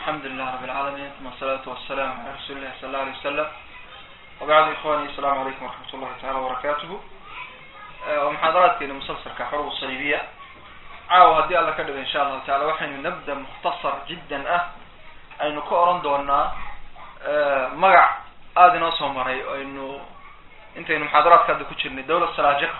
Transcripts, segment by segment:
alxamdu lilah rab alcaalamiin uma asalaatu wassalamu cala rasuuli illahi sala alla alay wasalam wabacdu ikhwani asalamu calaykum waraxmat ullahi tacala wabarakatuhu waa muxaadaraadkeena musalsalka xuruub saliibiya caawa haddii alla ka dhigo insha allahu taala waxaynu nabda mukhtasar jiddan ah aynu ka oran doonaa magac aada inoo soo maray o aynu intaynu muxaadaraadka hadda ku jirnay dawlad salaajiqa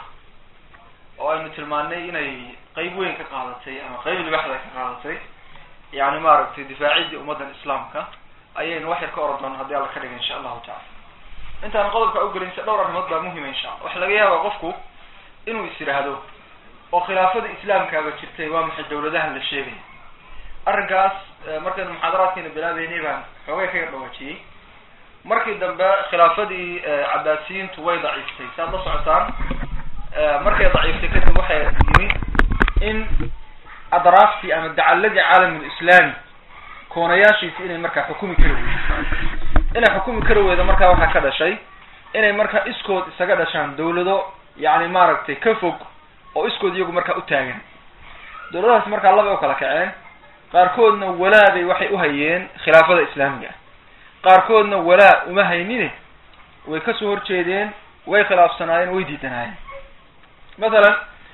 oo aynu tilmaanay inay qeyb weyn ka qaadatay ama qeyb libaxda ka qaadatay yani maaragtay difaacidii ummaddan islaamka ayaynu wax yar ka oran doona haddii alla ka dhiga insha allahu tacala intaan qodobka ugelin se dhowr arrimood baa muhima insha alla waxa laga yaaba qofku inuu is yidhaahdo oo khilaafada islaamkaaba jirtay waa maxay dawladahan la sheegaya arrinkaas markaynu muxaadaraadkeena bilaabeynay baan xoogay kaga dhawaajiyey markii dambe khilaafadii cabaasiyiintu way daciiftay saad la socotaan markay daciiftay kadib waxay yimi in adraaftii ama dacaladii caalamulislaami koonayaashiisi inay markaa xukumi kari weydo inay xukumi kari weydo markaa waxaa ka dhashay inay markaa iskood isaga dhashaan dawlado yani maaragtay ka fog oo iskood iyagu markaa u taagan dawladahaas markaa labay u kala kaceen qaarkoodna walaabay waxay uhayeen khilaafada islaamiga qaarkoodna walaa uma haynine way kasoo horjeedeen way khilaafsanaayeen way diidanaayeen mathalan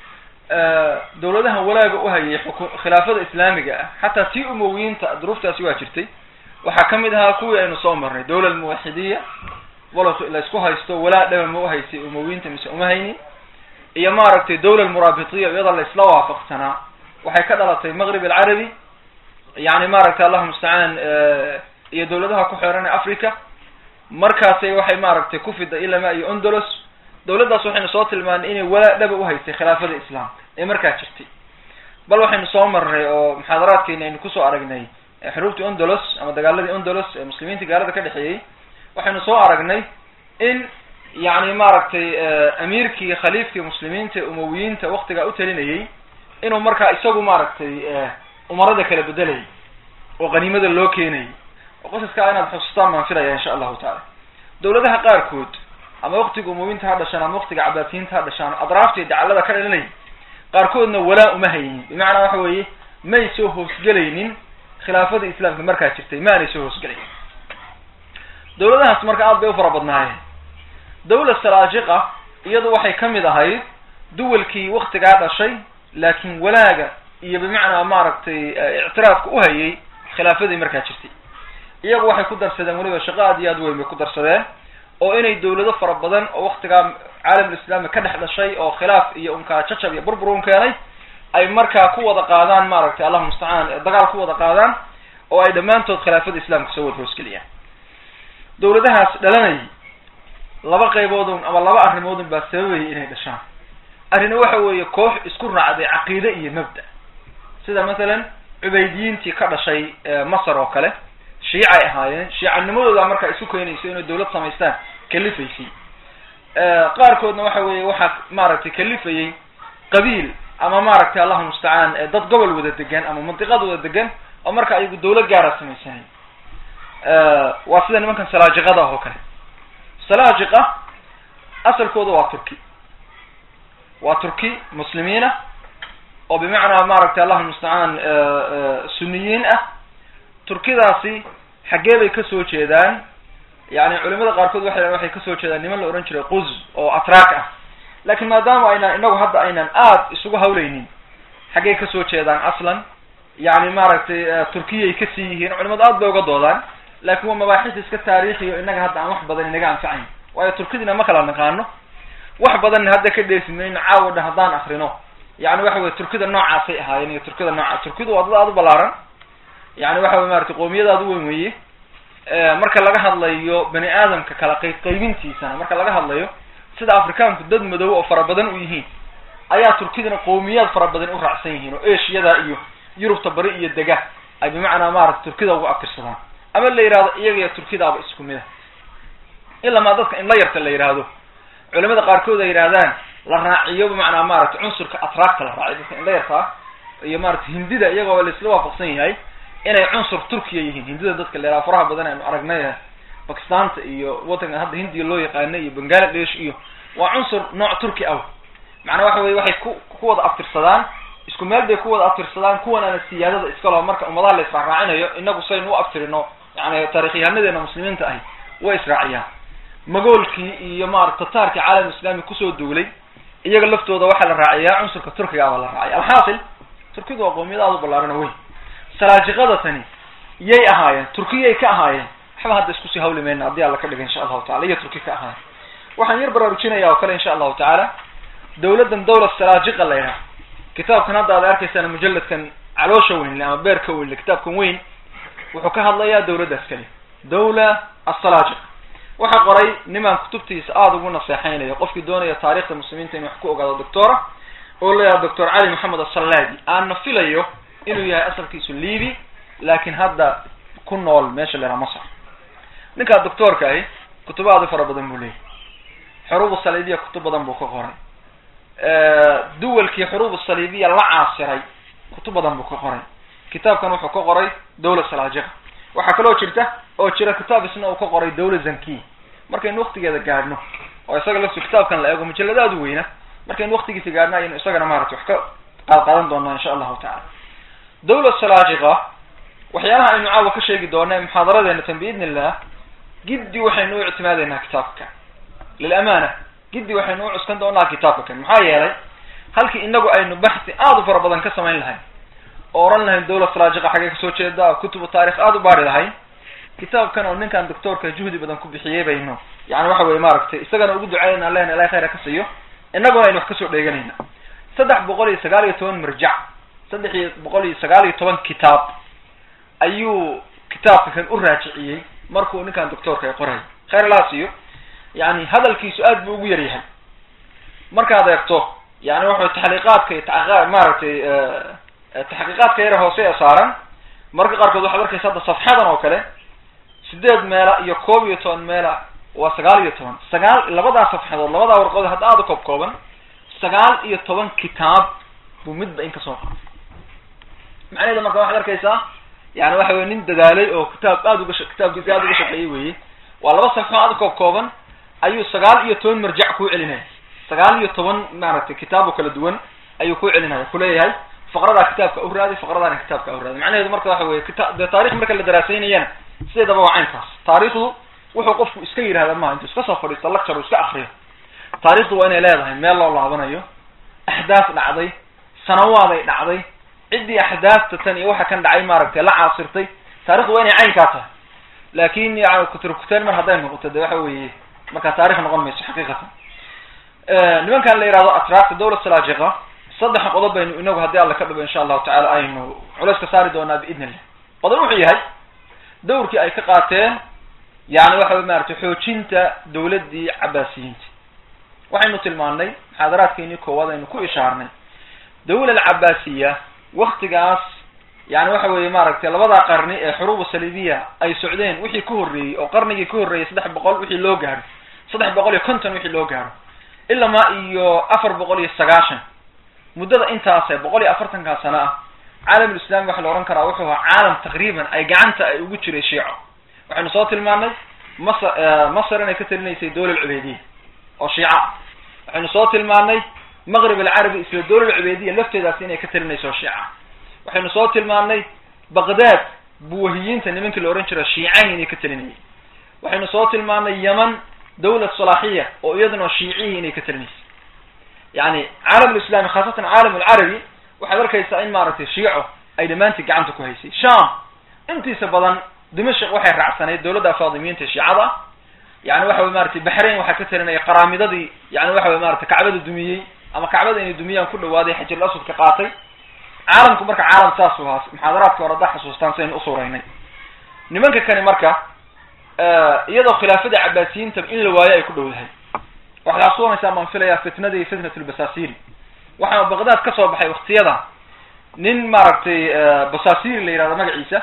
dawladaha walaaga uhayay xuku khilaafada islaamiga ah xataa tii umowiyiinta duruuftaasi waa jirtay waxaa kamid ahaa kuwii aynu soo marnay dawla almuwaxidiya walo laysku haysto walaa dhaba ma uhaysay umowiyiinta mise uma haynin iyo maaragtay dawla almuraabitiya iyada laysla waafaqsanaa waxay ka dhalatay maqrib alcarabi yani maaragtay allahu mustacaan iyo dawladaha ku xeeran ee africa markaasay waxay maaragtay ku fida ilama iyo ondolos dawladdaas waxaynu soo tilmaanay inay walaa dhaba uhaysay khilaafada islaamka ee markaa jirtay bal waxaynu soo marnay oo muxaadaraadkeena aynu kusoo aragnay xuruubtii ondolos ama dagaaladii ondolos ee muslimiinta gaalada ka dhexeeyey waxaynu soo aragnay in yani maaragtay amiirkii khaliifkii muslimiinta ee umowiyiinta waktigaa u talinayay inuu markaa isagu maaragtay umarada kala bedelayay oo qaniimada loo keenayay oo qosaskaa inaad xusustaan baan filaya insha allahu taala dawladaha qaarkood ama waktiga umowiyiinta ha dhashaan ama waktiga cabaasiyiinta ha dhashaan adraaftii dacalada ka dhalinayay qaarkoodna walaa uma haynin bimacnaa waxa weeye may soo hoosgelaynin khilaafada islaamka markaa jirtay ma aanay soo hoosgelaynin dawladahaas marka aad bay u fara badnaayeen dawla salaajiqa iyadu waxay kamid ahayd duwalkii waktigaa dhashay laakin walaaga iyo bimacnaa maaragtay ictiraafka uhayay khilaafadii markaa jirtay iyagu waxay ku darsadeen weliba shaqo aad iyo aad weyn bay ku darsadeen oo inay dawlado fara badan oo waktigaa caalamulislaami ka dhex dhashay oo khilaaf iyo unkaa jacab iyo burbur un keenay ay markaa ku wada qaadaan maaragtay allahu mustacaan dagaal ku wada qaadaan oo ay dhammaantood khilaafada islaamka soo wada hoosgeliyaan dawladahaas dhalanayay laba qayboodun ama laba arrimoodun baa sababayay inay dhashaan arrina waxa weeye koox isku raacday caqiide iyo mabda sida mathalan cubaydiyiintii ka dhashay masar oo kale shiicay ahaayeen shiicanimadooda markaa isu keenayso inay dawlad samaystaan kalifaysay qaarkoodna waxa weeye waxaa maaragtay kalifayay qabiil ama maaragtay allahu mustacaan dad gobol wada degan ama mandiqad wada degan oo marka ayagu dawlad gaara samaysanay waa sida nimankan salaajiqada oo kale salaajiqa asalkooda waa turki waa turki muslimiin ah oo bimacnaa maaragtay allahu mustacaan suniyiin ah turkidaasi xaggee bay kasoo jeedaan yani culimada qaarkood waxay waxay kasoo jeedaan niman la ohan jiray quz oo atraak ah lakin maadaama aynaan inagu hadda aynan aada isugu hawleynin xaggey kasoo jeedaan aslan yani maaragtay turkiyay kasii yihiin culimadu aad bay uga doodaan lakin waa mabaaxis iska taariikhiyo inaga hadda aan wax badan inaga anfacayn waayo turkidina ma kala naqaano wax badanna hadda ka dheesi mayno caawa dhan haddaan akrino yani waxa weye turkida noocaasay ahaayeen iyo turkida noocaas turkidu waa dad aada u balaaran yani waxa wey maratay qoomiyad aada u weyn weye marka laga hadlayo bani aadamka kala qayb qaybintiisana marka laga hadlayo sida afrikaanku dad madow oo fara badan u yihiin ayaa turkidina qowmiyaad fara badan u raacsan yihiin oo ashiyada iyo yurubta bari iyo dega ay bimacnaa maarata turkida ugu abtirsadaan ama la yihahdo iyaga iyo turkidaaba isku mid a ilamaa dadka in la yarta la yihahdo culimada qaarkood ay yihahdaan la raaciyo bimacnaa maaragtay cunsurka atraakta la raaciyo dadka in la yartaa iyo maarata hindida iyagoo laisla waafaqsan yahay inay cunsur turkiya yihiin hindida dadka la yihahdo faraha badan aynu aragnay bakistanta iyo wadankan hadda hindiya loo yaqaana iyo bangaladesh iyo waa cunsur nooc turki ah macnaa waxa weye waxay ku ku wada abtirsadaan isku meel bay ku wada abtirsadaan kuwanaana siyaadada iskalo marka ummadaha la israacraacinayo inagu saynu u abtirino yani taarikhyahaanadeena muslimiinta ahi way israaciyaan magoolkii iyo maarata tataarkii caalam islami kusoo duulay iyaga laftooda waxaa la raaciyaa cunsurka turkiga baa la raacay alxaasil turkidu waa qoomiyad aada u ballaarana weyn salaajiqada tani yay ahaayeen turkiyay ka ahaayeen waxba hadda iskusii hawli mayna haddii alla ka dhiga insha allahu tacala iyo turki ka ahaayeen waxaan yar baraarujinaya oo kale insha allahu tacaala dawladdan dawla salaajiqa la yidhaha kitaabkan hadda aad arkaysaan mujalladkan caloosha weynle ama beerka weynle kitaabkan weyn wuxuu ka hadlayaa dawladdaas kale dawla assalaajiq waxaa qoray nimaan kutubtiisa aada ugu naseexeynayo qofkii doonaya taarikhda muslimiinta inuu wax ku ogaado doctora oo la yidhaha doctor cali maxamed asalladi aana filayo inuu yahay asalkiisu libi laakin hadda ku nool meesha la yhaha masr ninkaa doctoorka ahi kutubo aada u fara badan buu leeyahy xuruub saliibiya kutub badan buu ka qoray duwalkii xuruub saliibiya la caasiray kutub badan buu ka qoray kitaabkan wuxuu ka qoray dawla salaajiqa waxaa kaloo jirta oo jira kitaab isna uu ka qoray dawla zankiya markaynu waktigeeda gaadhno oo isaga laftu kitaabkan la eego mujaladaadu weyna markaynu waktigiisa gaadhno aynu isagana maarata wax ka qaad qaadan doonaa insha allahu tacala dawla salaajiqa waxyaalaha aynu caawa ka sheegi doona muxaadaradeena tan biidni illah giddi waxaynu u ictimaadeynaa kitaabka lilamana giddi waxaynu u cuskan doonaa kitaabka kan maxaa yeelay halkii inagu aynu baxsi aada u fara badan ka samayn lahayn oo oran lahayn dawla salaajiqa xaggee kasoo jeeda kutubu taarikh aada u baari lahayn kitaabkan oo ninkan doctoorka juhdi badan ku bixiyey baynu yani waxa weye maaragtay isagana ugu ducaynayna lena ilahay khayra ka siiyo inaguna aynu wax kasoo dheeganayna saddex boqol iyo sagaal iyo toban marjac saddex iyo boqol iyo sagaal iyo toban kitaab ayuu kitaabka kan u raajiciyey markuu ninkan doctoorka ay qoray khayr laa siiyo yani hadalkiisu aad buu ugu yar yahay markaad eegto yani waxa taxliiqaadka iyo ta maaragtay taxqiiqaadka yare hoose ee saaran marka qaarkood waxaad arkaysa hadda safxadan oo kale sideed meela iyo koob iyo toban meela waa sagaal iyo toban sagaal labadaa safxadood labadaa warqood hadda aada u koob kooban sagaal iyo toban kitaab buu midba in kasoo qaatay macnaheeda marka waxaad arkaysaa yani waxa weye nin dadaalay oo kitaab aada uga kitaabkiisa aada uga shaqeeyey weye waa laba safxo aada koob kooban ayuu sagaal iyo toban marjac kuu celinaya sagaal iyo toban maaragtay kitaab oo kala duwan ayuu kuu celinaya kuleeyahay faqradaa kitaabka u raadi faqradaana kitaabka u raadi macnaheedu marka waxa weye kita dee taarikh marka la daraasaynayana sideedaba waa caynkaas taarikhdu wuxuu qofku iska yidhahda maha intuu iska soo fadhiisto lecture uu iska akriyo taarikhdu waa inay leedahay meel loo laabanayo axdaas dhacday sanawaaday dhacday ciddii axdaasta tan iyo waxa kan dhacay maaragtay la caasirtay taarikhdu waa inay caynkaa tahay laakin yani kuturkuteen mar hadday noqoto de waxa weeye markaa taarikh noqon mayso xaqiiqatan nimankan la yihahdo atraafta dawla salaajiqa saddex qodob baynu inagu haddii alla ka dhibo insha allahu tacala aynu culays ka saari doonaa biidn illah qodob wuxuu yahay dawrkii ay ka qaateen yani waxa wey maratay xoojinta dawladdii cabaasiyiinta waxaynu tilmaanay muxaadaraadkeenii koowaad aynu ku ishaarnay dawla alcabaasiya waktigaas yani waxa weeye maaragtay labadaa qarni ee xuruubu saliibiya ay socdeen wixii ka horreeyey oo qarnigii ka horreeyey saddex boqol wixii loo gaaro saddex boqol iyo konton wixii loo gaaro ilamaa iyo afar boqol iyo sagaashan muddada intaase boqol iyo afartankaa sano ah caalamulislami waxa la ohan karaa wuxuu ahaa caalam taqriiban ay gacanta ay ugu jiray shiico waxaynu soo tilmaanay masr masr inay ka talinaysay dawla alcubaydiya oo shiica waxaynu soo tilmaanay maqrib alcarabi isla dawla alcubaydiya lafteedaas inay ka talinayso oo shiica waxaynu soo tilmaanay baqdaad buwahiyiinta nimankii la ohan jira shiicayn inay ka talinayay waxaynu soo tilmaanay yeman dawla salaaxiya oo iyaduna shiicihii inay ka talinaysay yani caalam lislami khaasatan caalam alcarabi waxaad arkaysaa in maaragtay shiico ay dhammaantii gacanta ku haysay sham intiisa badan dimashq waxay raacsanayd dawladda faadimiyiinta shiicada yani waxa wey maratay baxrain waxaa ka talinaya qaraamidadii yani waxa wey maratay kacbada dumiyey ama kacbada inay dumiyaan ku dhawaaday xajirul aswadka qaatay caalamku marka caalam saas u ahaa muxaadaraadka hore haddaa xasuustaan saynu usuuraynay nimanka kani marka iyadoo khilaafada cabaasiyiinta in la waayo ay ku dhowdahay waxaad xasuusanaysaa maan filaya fitnadii fitnat lbasasiri waxaa baqdaad ka soo baxay waktiyada nin maaragtay basasiri la yihahdo magaciisa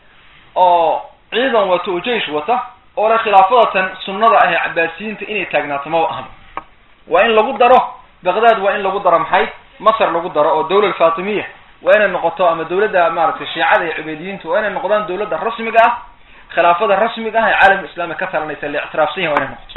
oo ciidan wato oo jeish wata oo le khilaafadatan sunnada ah ee cabaasiyiinta inay taagnaato maba ahan waa in lagu daro baqdaad waa in lagu daro maxay masr lagu daro oo dawla alfatimiya waa inay noqoto ama dawladda maaragtay shiicada iyo cubaydiyiinta waa inay noqdaan dawladda rasmiga ah khilaafada rasmiga ah ee caalam islami ka talanaysa la ictiraafsan yahay waa inay noqoto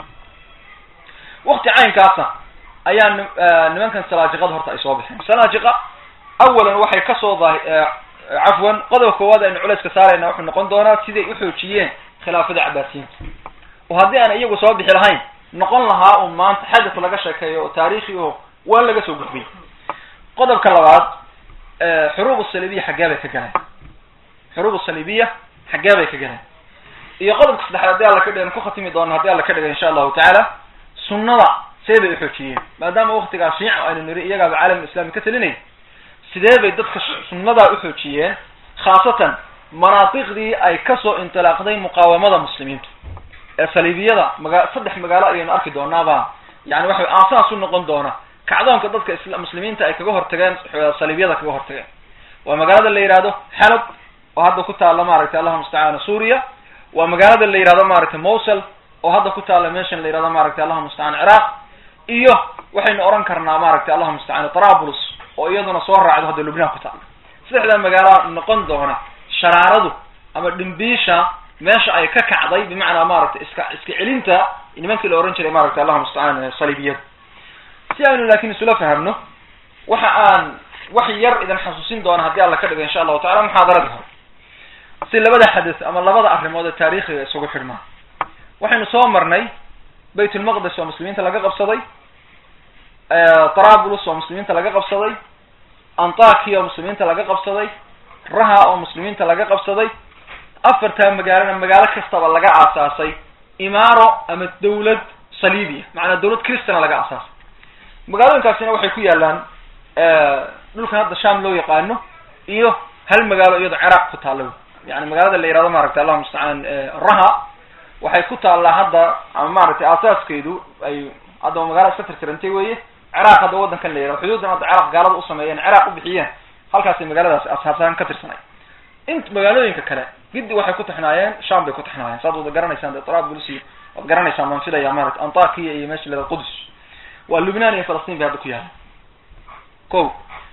wakti caynkaasa ayaa nimankan salaajiqada horta ay soo baxeen salaajiqa awalan waxay kasoo daa cafwan qodobka koowaad aynu culayska saarayna wuxuu noqon doonaa siday uxoojiyeen khilaafada cabaasiyiinta oo haddii aan iyagu soo bixi lahayn noqon lahaa un maanta xadis laga sheekeeyo oo taariikhi o waa laga soo gudbay qodobka labaad xuruub salibiya xaggee bay ka galeen xuruub salibiya xaggee bay ka galeen iyo qodobka saddexaad haddii alla ka dhigan ku khatimi doona haddii alla ka dhigan insha allahu tacaala sunnada see bay uxoojiyeen maadaama waktigaa shiica aynu niri iyagaaba caalam islami ka talinay sidee bay dadka sunnadaa uxoojiyeen khaasatan manaatiqdii ay kasoo intilaaqday muqaawamada muslimiintu ee saliibiyada maga saddex magaalo ayaynu arki doonaaba yani waxa aasaas u noqon doona kacdoonka dadka isla muslimiinta ay kaga hortageen saliibiyada kaga hortageen waa magaalada la yihahdo xalab oo hadda ku taalla maaragtay allahuma mustacaan suuriya waa magaalada la yihahdo maaragtay mosel oo hadda ku taalla meeshan la yihahdo maaragtay allahuma mustacaan ciraaq iyo waxaynu oran karnaa maaragtay allahuma mustacaan trabulus oo iyaduna soo raacdo hadda lubnaan ku taalla saddexdaa magaalo noqon doona sharaaradu ama dhimbiisha meesha ay ka kacday bimacnaa maaragtay iska iska celinta nimankii la ohan jiray maaragtay allahuma mustacaan saliibiyada si aynu laakin isula fahamno waxa aan wax yar idin xasuusin doona haddii alla ka dhigo insha allahu tacala muxaadaradii hore si labada xadis ama labada arrimood ee taariikhiga isugu xidhmaan waxaynu soo marnay baytulmaqdis oo muslimiinta laga qabsaday trabulus oo muslimiinta laga qabsaday antakiya oo muslimiinta laga qabsaday raha oo muslimiinta laga qabsaday afartaa magaalona magaalo kastaba laga aasaasay imaaro ama dawlad saliibiya macnaa dawlad christana laga aasaasay magaalooyinkaasina waxay ku yaalaan dhulkan hadda sham loo yaqaano iyo hal magaalo iyado ciraaq ku taalla yani magaalada la yihahdo maaragtay allahuma mustacaan raha waxay ku taallaa hadda ama maaragtay aasaaskeedu ay hadda magaalo iska tirtirantay weye ciraaq hadda wadankan la yihahdo xuduudan hadda ciraaq gaalada u sameeyeen ciraaq u bixiyeen halkaasay magaaladaasi asaasaan ka tirsanay int magaalooyinka kale giddi waxay ku taxnaayeen sham bay ku taxnaayeen saad wada garanaysaan de trabulus iyo waad garanaysaan baan filaya maarata antakiya iyo meesha la qudus waa lubnaan iyo falastiin bay hadda ku yaala ko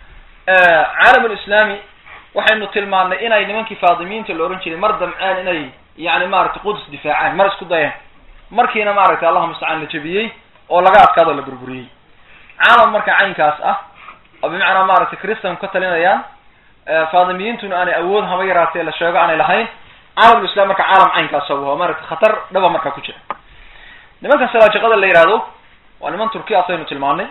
caalam lislami waxaynu tilmaanay inay nimankii faadimiinta la ohan jiray mar damceen inay yani maaragtay qudus difaacaan mar isku dayeen markiina maaragtay allahuma mustacaan la jebiyey oo laga adkaado la burburiyey caalam marka caynkaas ah oo bimacnaa maaragtay christan ka talinayaan faadimiyiintuna aanay awood haba yaraatee la sheego aanay lahayn caalamlislam marka caalam caynkaas waa maaragtay khatar dhaba markaa ku jira nimankan salaajiqada la yihahdo waa niman turkiya asaynu tilmaanay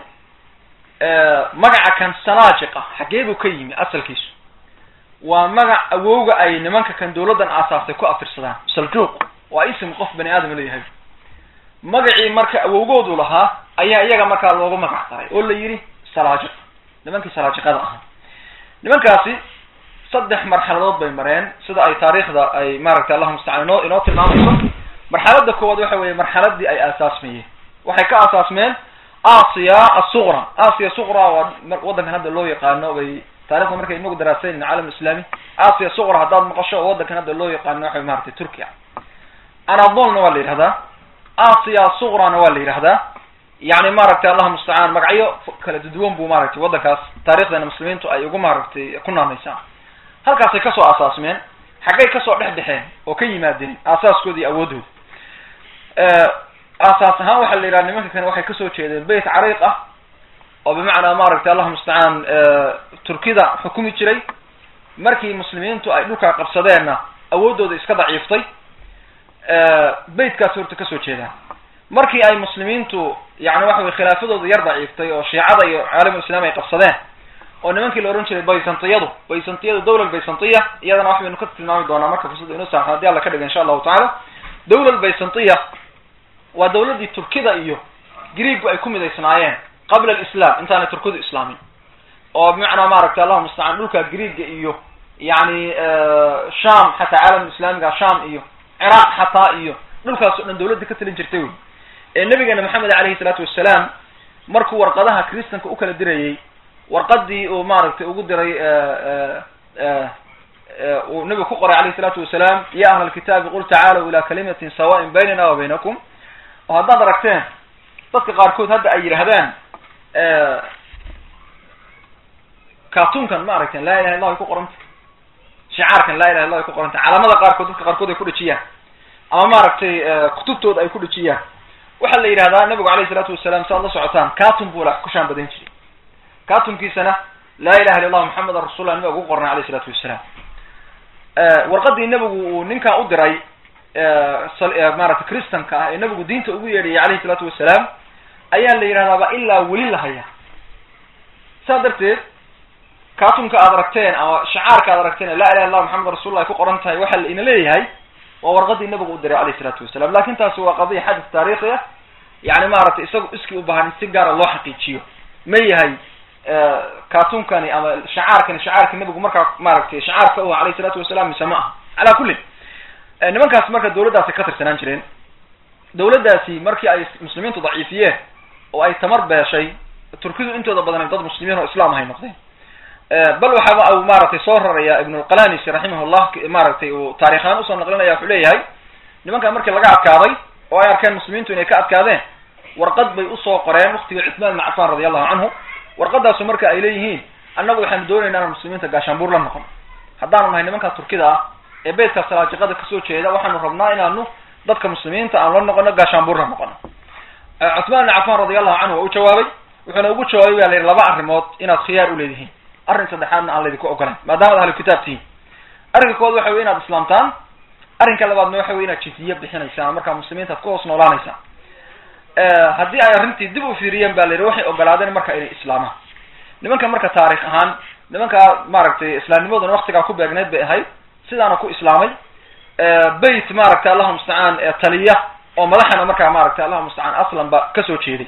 magaca kan salaajiqa xaggee buu ka yimi asalkiisu waa magac awowga ay nimanka kan dawladdan aasaastay ku aftirsadaan saljuuq waa ism qof bani aadam leeyahay magacii marka awowgoodu lahaa ayaa iyaga markaa loogu magac daray oo la yidhi salaajiq nimankii salaajiqada ahaa nimankaasi saddex marxaladood bay mareen sida ay taariikhda ay maaragtay allahuma mustacaan inoo inoo tilmaamayso marxalada koowaad waxa weeye marxaladii ay aasaasmayeen waxay ka aasaasmeen asia asuqra asia suqra waa waddankan hadda loo yaqaano bay taarikhda markay inagu daraasayn caalam islami asia suqra haddaad maqasho oo waddankan hadda loo yaqaano waxa maratay turkiya anadolna waa la yidhahdaa asia suqrana waa la yidhahdaa yani maaragtay allahuma mustacaan magacyo kala duduwan buu maaragtay waddankaas taarikhdeena muslimiintu ay ugu maaragtay ku naamaysaan halkaasay kasoo aasaasmeen xaggay kasoo dhex dhexeen oo ka yimaadeen aasaaskooda iyo awoodooda aasaas ahaan waxaa la yidhaha nimanka kane waxay kasoo jeedeen beyt cariiq ah oo bimacnaa maaragtay allahuma mustacaan turkida xukumi jiray markii muslimiintu ay dhulkaa qabsadeenna awooddooda iska daciiftay beytkaasi horta kasoo jeedaan markii ay muslimiintu yani waxa weye khilaafadooda yar daciiftay oo shiicada iyo caalamulislaam ay qabsadeen oo nimankii la ohan jiray baysantiyadu baysantiyadu dawla baysantiya iyadana wax baynu ka tilmaami doonaa marka fursada inoo saamxo hadii alla ka dhiga insha allahu tacaala dawla baysantiya waa dawladdii turkida iyo greegu ay ku midaysnaayeen qabla alislam intaanay turkidu islaamin oo bimacnaa maaragtay allahuma mustacaan dhulka greega iyo yani sham xataa caalam islaamiga sham iyo ciraaq xataa iyo dhulkaas o dhan dawladdii ka talin jirtay wey ee nabigeena maxamed alayhi salaatu wassalaam markuu warqadaha christanka u kala dirayey warqadii uu maaragtay ugu diray uu nabigu ku qoray alayhi salaatu wasalaam ya ahla alkitaabi qul tacaalow ila kalimatin sawa'in baynana wa baynakum oo haddaad aragteen dadka qaarkood hadda ay yidhahdaan cartoonkan ma aragteen laa ilaha illah ay ku qoranta shicaarkan laa ilaha illah ay ku qoranta calaamada qaarkood dadka qaarkood ay ku dhejiyaan ama maaragtay kutubtooda ay ku dhejiyaan waxaa la yidhahdaa nabigu alayhi salaatu wasalaam si aad la socotaan carton buu la ku shaan badan jiray cartonkiisana laa ilaha illa allah maxamedan rasulla nabiga ugu qornay alayh isalaatu wasalaam warqadii nebigu uu ninkaa u diray maaragtay christanka ah ee nebigu diinta ugu yeedhayay alayhi isalaatu wasalaam ayaa la yidhahdaaba ilaa weli la haya saa darteed kaatunka aad aragteen ama shacaarka aad aragteen laa ilaha illah maxamed rasulullah ay ku qoran tahay waxaa la ina leeyahay waa warqadii nebigu u diray alayh isalaatu wasalam lakin taasi waa qadiya xadis taarikhi ah yani maaragtay isagu iskii u baahan in si gaara loo xaqiijiyo ma yahay katunkani ama shacaarkani shacaarka nebigu markaa maaragtay shacaarka u alayh isalaatu wasalam mise ma aha calaa kullin nimankaasi marka dawladdaasi ka tirsanaan jireen dawladdaasi markii ay muslimiintu daciifiyeen oo ay tamar beeshay turkidu intooda badan dad muslimiin oo islam ahay noqdeen bal waxaaba u maaragtay soo raraya ibnulqalanisi raximahullah maaragtay uu taarikhaan usoo naqlinaya wuxuu leeyahay nimankan markii laga adkaaday oo ay arkeen muslimiintu inay ka adkaadeen warqad bay usoo qoreen waktigii cuthmaan ibn cafan radi allahu canhu warqadaasu marka ay leeyihiin annagu waxaanu doonayna inaan muslimiinta gaashaanbuur la noqon haddaanu nahay nimanka turkida ah ee beytka salaajiqada kasoo jeeda waxaanu rabnaa inaanu dadka muslimiinta aan la noqono gaashaanbuur la noqono cuthmaan ibn cafan radi allahu canhu waa u jawaabay wuxuuna ugu jawaabay ba la yidhi laba arrimood inaad khiyaar uleedihiin arrin saddexaadna aan laydinku ogolayn maadaamaad ahlu kitaab tihiin arrinka kowaad waxa wey inaad islaamtaan arrinka labaadna waxa wey inaad jiziye bixinaysaan markaa muslimiinta ad ku hoos noolaanaysaan haddii ay arrintii dib u fiiriyeen ba la yidhi waxay ogolaadeen marka inay islaamaan nimanka marka taarikh ahaan nimankaa maaragtay islaamnimaduna waktigaa ku beegneyd bay ahayd sidaana ku islaamay beyt maaragtay allahu mustacaan taliya oo madaxana markaa maaragtay allahu mustacaan aslan ba kasoo jeeday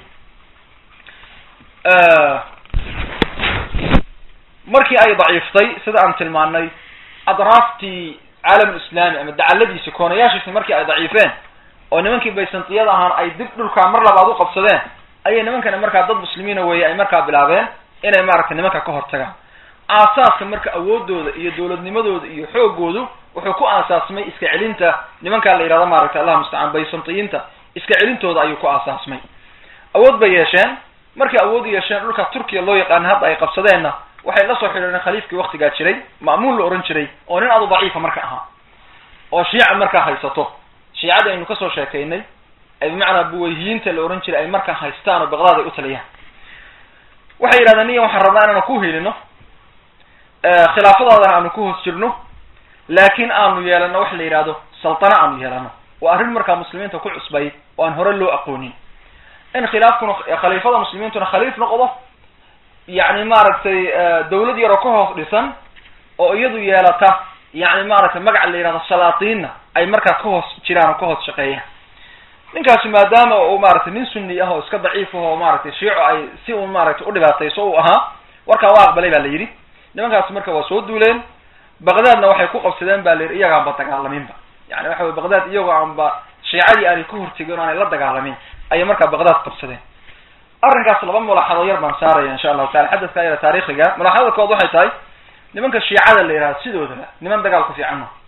markii ay daciiftay sida aan tilmaanay adraaftii caalamulislami ama dacaladiisi koonayaashiisi markii ay daciifeen oo nimankii baysantiyada ahaan ay dib dhulkaa mar labaad u qabsadeen ayay nimankani markaa dad muslimiina weeye ay markaa bilaabeen inay maaragtay nimanka ka hortagaan aasaaska marka awoodooda iyo dowladnimadooda iyo xoogoodu wuxuu ku aasaasmay iska celinta nimankaa la yidhahdo maaragtay allah mustacaan baysantiyiinta iska celintooda ayuu ku aasaasmay awood bay yeesheen markay awood yeesheen dhulka turkiya loo yaqaana hadda ay qabsadeenna waxay la soo xidhiireen khaliifkii waktigaa jiray ma'muun la ohan jiray oo nin adu daciifa marka ahaa oo shiica markaa haysato shiicadii aynu kasoo sheekaynay ay bimacnaa buwayhiyiinta la ohan jiray ay markaa haystaan oo baqdaad ay u taliyaan waxay yidhahdeen niyan waxaan rabnaa inaanu ku helino khilaafadaadana aanu ku hoos jirno laakin aanu yeelano wax la yidhahdo saltana aanu yeelano waa arrin markaa muslimiinta ku cusbay oo aan hore loo aqoonin in khilaafkuna khaliifada muslimiintuna khaliif noqdo yacni maaragtay dawlad yaroo ka hoos dhisan oo iyadu yeelata yani maaragtay magaca la yidhahdo salaatiinna ay markaa ka hoos jiraan oo ka hoos shaqeeyaan ninkaasi maadaama uu maaragtay nin sunni ah oo iska daciif ah oo maaragtay shiico ay si un maaragtay u dhibaatayso uu ahaa warkaa waa aqbalay ba la yidhi nimankaasi marka waa soo duuleen baqdaadna waxay ku qabsadeen ba la yidhi iyagaanba dagaalaminba yani waxa wey baqdaad iyagoo aanba shiicadii aanay ku hortegin o aanay la dagaalamin ayay markaa baqdaad qabsadeen arrinkaas laba mulaxado yar baan saaraya insha allahu taala xadadka yara taarikhiga mulaxadada kood waxay tahay nimanka shiicada la yidhahdo sidoodaba niman dagaal ku fiican ma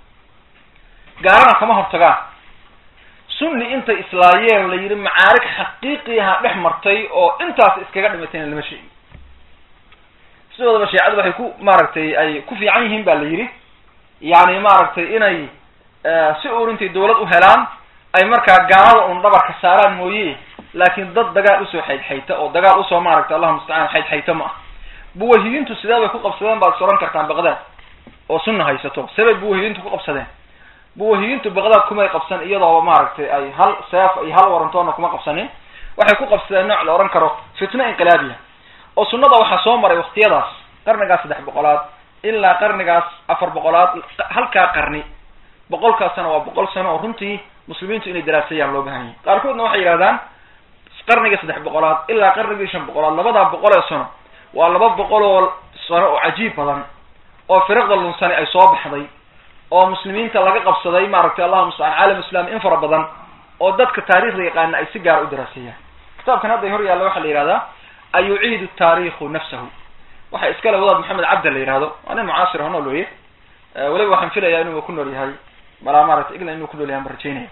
gaalana kama hortagaan sunni intay islaayeen la yidhi macaarig xaqiiqiaha dhex martay oo intaas iskaga dhimatayna lama sheegi sidoodaba shiicadu waxay ku maaragtay ay ku fiican yihiin ba la yidhi yani maaragtay inay si uur intay dawlad u helaan ay markaa gaalada un dhabarka saaraan mooye laakin dad dagaal usoo xaydxayta oo dagaal usoo maaragtay allahu mustacaan xaydxayta ma ah buwahiyiintu sidee bay ku qabsadeen baad is oran kartaan baqdaad oo sunna haysato sebay buwahiyiintu ku qabsadeen buwahiyiintu baqdaad kumay qabsan iyadooba maaragtay ay hal seef iyo hal warantoona kuma qabsanin waxay ku qabsadeen nooc la ohan karo fitno inqilaabiya oo sunnada waxaa soo maray waktiyadaas qarnigaas saddex boqolaad ilaa qarnigaas afar boqolaad halkaa qarni boqolkaas sano waa boqol sano oo runtii muslimiintu inay daraasayaan loo bahan yahay qaarkoodna waxay yidhahdaan qarnigii saddex boqolaad ilaa qarnigii shan boqolaad labadaa boqol ee sano waa laba boqol oo sano oo cajiib badan oo firaqda lunsani ay soo baxday oo muslimiinta laga qabsaday maaragtay allahu mustacaan caalam islami in fara badan oo dadka taarikhda yaqaana ay si gaara u daraasayaan kitaabkan hadday hor yaalla waxaa la yihahdaa ayuciidu taarikhu nafsahu waxa iskale wadaad maxamed cabda la yihahdo waa nin mucaasir ho nool weye weliba waxaan filayaa inuu ku nool yahay malaa maaragtay england inuu ku nool yahay baan rajaynaya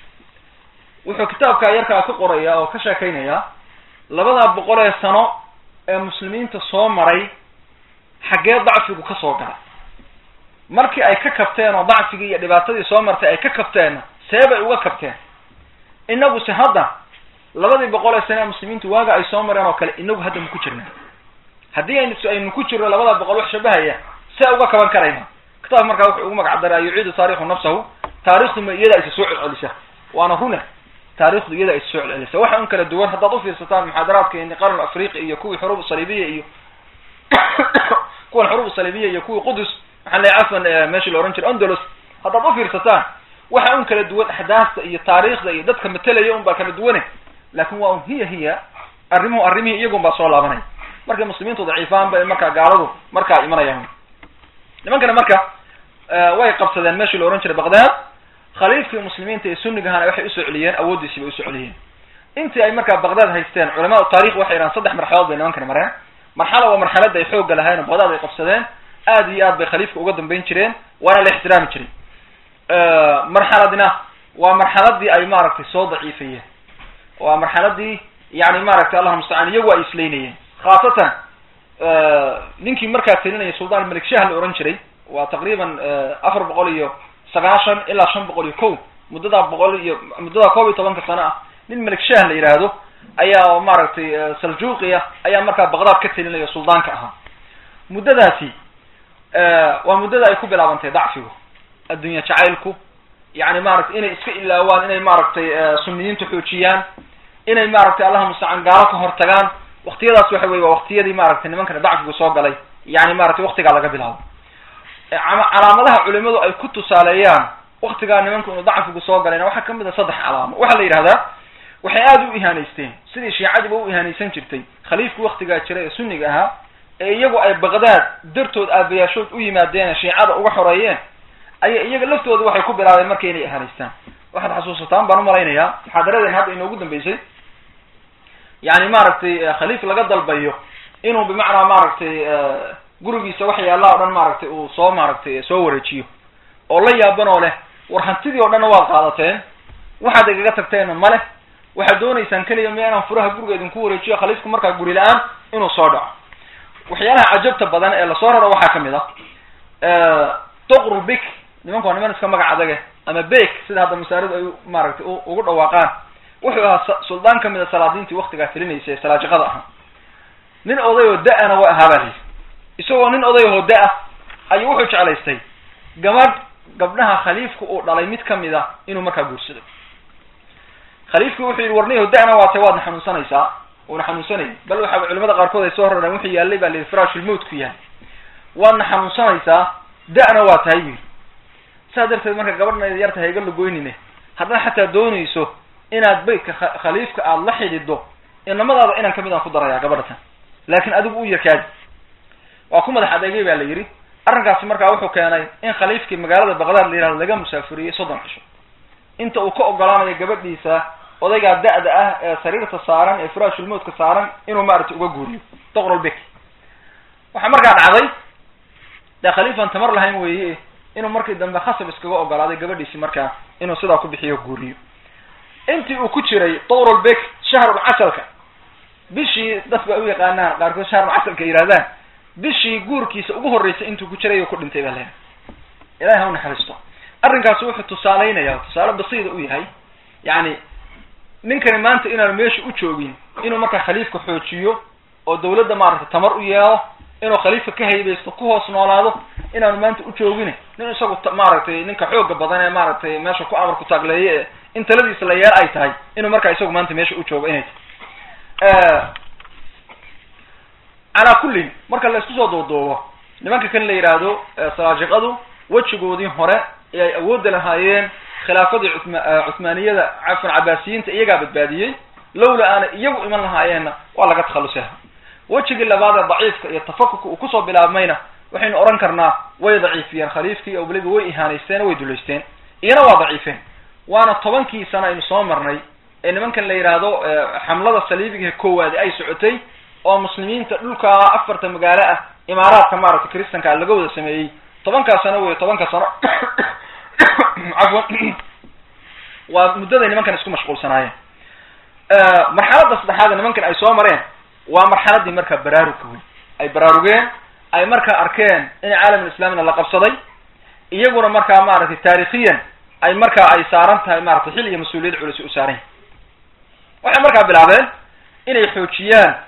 wuxuu kitaabka yarkaa ka qoraya oo ka sheekaynaya labadaa boqol ee sano ee muslimiinta soo maray xaggee dacfigu ka soo galay markii ay ka kabteen oo dacfigii iyo dhibaatadii soo martay ay ka kabteenna see bay uga kabteen inaguse hadda labadii boqol ee sane ee muslimiintu waaga ay soo mareen oo kale inagu hadda maku jirnaa haddii aynu aynu ku jirno labada boqol wax shabahaya see uga kaban karayna kitaab markaa wuxuu ugu magac daraa yuciidu taarikhu nafsahu taarikhdu ma iyada isa soo celcelisa waana rune taarikhdu iyada isa soo celcelisa waxa un kala duwan haddaad ufiirsataan muxaadaraadka qarn afriqi iyo kuwii xuruub saliibiya iyo kuwan xuruub saliibiya iyo kuwii qudus maxaa la cafan meeshii la ohan jiray ondolos haddaad ufiirsataan waxa un kala duwan axdaasta iyo taariikhda iyo dadka matelaya un baa kala duwane laakin waa un hiya hiya arrimuhu arrimihii iyagun baa soo laabanaya markay muslimiintu daciifaan bay markaa gaaladu markaa imanayaan nimankana marka way qabsadeen meeshii la ohan jiray baqdad khaliifkii muslimiinta ee sunigahana waxay usoo celiyeen awooddiisii bay usoo celiyeen intii ay markaa baqdad haysteen culamaa taarikh waxay yidhahan saddex marxaladood bay nimankani mareen marxala waa marxalada ay xoogga lahayn oo baqdad ay qabsadeen aad iyo aad bay khaliifka uga dambeyn jireen waana la ixtiraami jiray marxaladna waa marxaladii ay maaragtay soo daciifayeen waa marxaladii yani maaragtay allah mustacaan iyagu ay islaynayeen khaasatan ninkii markaa telinaya suldaan malik shah la ohan jiray waa taqriiban afar boqol iyo sagaashan ilaa shan boqol iyo kow muddadaa boqol iyo muddadaa koob iyo tobanka sano ah nin malik shah la yidhaahdo ayaa maaragtay saljuuqiya ayaa markaa baqdaad ka telinaya suldaanka ahaa muddadaasi waa muddada ay ku bilaabantay dacfigu addunya jacaylku yani maaragtay inay iska ilaawaan inay maaragtay suniyiintu xoojiyaan inay maaragtay allaha mustacaan gaalo ka hortagaan waktiyadaas waxa weye waa waktiyadii maaragtay nimankana dacfigu soo galay yani maratay waktigaa laga bilaabo calaamadaha culimadu ay ku tusaaleeyaan waktigaa nimanka inu dacfigu soo galayna waxaa kamid a saddex calaamo waxaa la yidhahdaa waxay aada u ihaaneysteen sidii shiicadiiba u ihaaneysan jirtay khaliifku waktigaa jira ee sunniga ahaa ee iyagu ay baqdaad dartood aabayaashood u yimaadeen shiicada uga xoreeyeen aya iyaga laftooda waxay ku bilaabeen marka inay ihaaneystaan waxaad xasuusataan baan umalaynayaa muxaadaradeen hadda inoogu dambeysay yani maaragtay khaliif laga dalbayo inuu bimacnaa maaragtay gurigiisa wax yaallaa o dhan maaragtay uu soo maaragtay soo wareejiyo oo la yaaban oo leh war hantidii o dhanna waad qaadateen waxaad igaga tagteenna ma leh waxaad doonaysaan keliya miya inaan furaha guriga idinku wareejiyo khaliifku markaa guri la-aan inuu soo dhaco waxyaalaha cajabta badan ee lasoo raro waxaa kamid ah doqru bik nimanku waa niman iska magac adage ama bek sida hadda masaaridu ay maaragtay ugu dhawaaqaan wuxuu ahaa suldaan kamid a salaadiintii waktigaa telinaysa ee salaajiqada ahaa nin oday oo da-ana waa ahaa baa layidhi isagoo nin oday oo da-a ayuu wuxuu jeclaystay gabadh gabdhaha khaliifku uu dhalay mid kamid a inuu markaa guursado khaliifku wuxuu yidhi warniyaho da-na waatay waadna xanuunsanaysaa uuna xanuunsanayay bal waxa culamada qaarkood ay soo rareen wuxuu yaallay baa layidhi firaashulmowt ku yahay waadna xanuunsanaysaa da-na waa tahay buyidhi saa darteed marka gabadhna yarta hayga lagoynine haddaad xataa doonayso inaad beytka khaliifka aada la xidhido inamadaada inan kamid aan ku darayaa gabadhatan laakin adigu u yarkaadi waa ku madax adeegay ba la yidhi arrinkaasi markaa wuxuu keenay in khaliifkii magaalada baqdaad la yihahdo laga musaafuriyey soddon cisho inta uu ka ogolaanayo gabadhiisa odaygaa da-da ah ee sariirta saaran ee firaashulmowtka saaran inuu maaragtay uga guuriyo doqrolbek waxaa markaa dhacday dee khaliifan tamar lahayn weeye inuu markii dambe khasab iskaga ogolaaday gabadhiisi markaa inuu sidaa ku bixiyo guuriyo intii uu ku jiray doqrolbek shahrulcasalka bishii dadku ay u yaqaanaan qaarkood shahrulcasalka yidhahdaan bishii guurkiisa ugu horreysay intuu ku jiray ku dhintay baa leedahay ilahay ha u naxariisto arrinkaasi wuxuu tusaaleynaya tusaale basiida u yahay yani ninkani maanta inaanu meesha u joogin inuu markaa khaliifka xoojiyo oo dawladda maaragtay tamar u yeelo inuu khaliifka ka haybaysto ku hoos noolaado inaanu maanta u joogin nin isagu maaragtay ninka xooga badan ee maaragtay meesha ku amar ku taagleeye ee in taladiisa la yeelo ay tahay inuu markaa isagu maanta meesha u joogo inay tahay calaa kullin marka la isku soo duuduubo nimanka kan la yidhaahdo salaajiqadu wejigoodii hore ee ay awoodda lahaayeen khilaafadii cuma cuhmaaniyada cafan cabaasiyiinta iyagaa badbaadiyey lowla aana iyagu iman lahaayeenna waa laga takhalusaha wejigii labaad ee daciifka iyo tafakuka uu kusoo bilaabmayna waxaynu odhan karnaa way daciifiyeen khaliifkii oo weliba way ihaanaysteen way dulaysteen iyana waa daciifeen waana tobankii sano aynu soo marnay ee nimankan la yidhaahdo xamlada saliibigahe koowaadi ay socotay oo muslimiinta dhulkaa afarta magaalo ah imaaraadka maaragtay kristanka laga wada sameeyey tobankaa sano wey tobanka sano cafwan waa muddaday nimankan isku mashquulsanaayeen marxaladda saddexaad nimankan ay soo mareen waa marxaladii markaa baraarugka wey ay baraarugeen ay markaa arkeen in caalamulislaamina la qabsaday iyaguna markaa maaragtay taarikhiyan ay markaa ay saaran tahay maratay xil iyo mas-uuliyad culus u saaran yahay waxay markaa bilaabeen inay xoojiyaan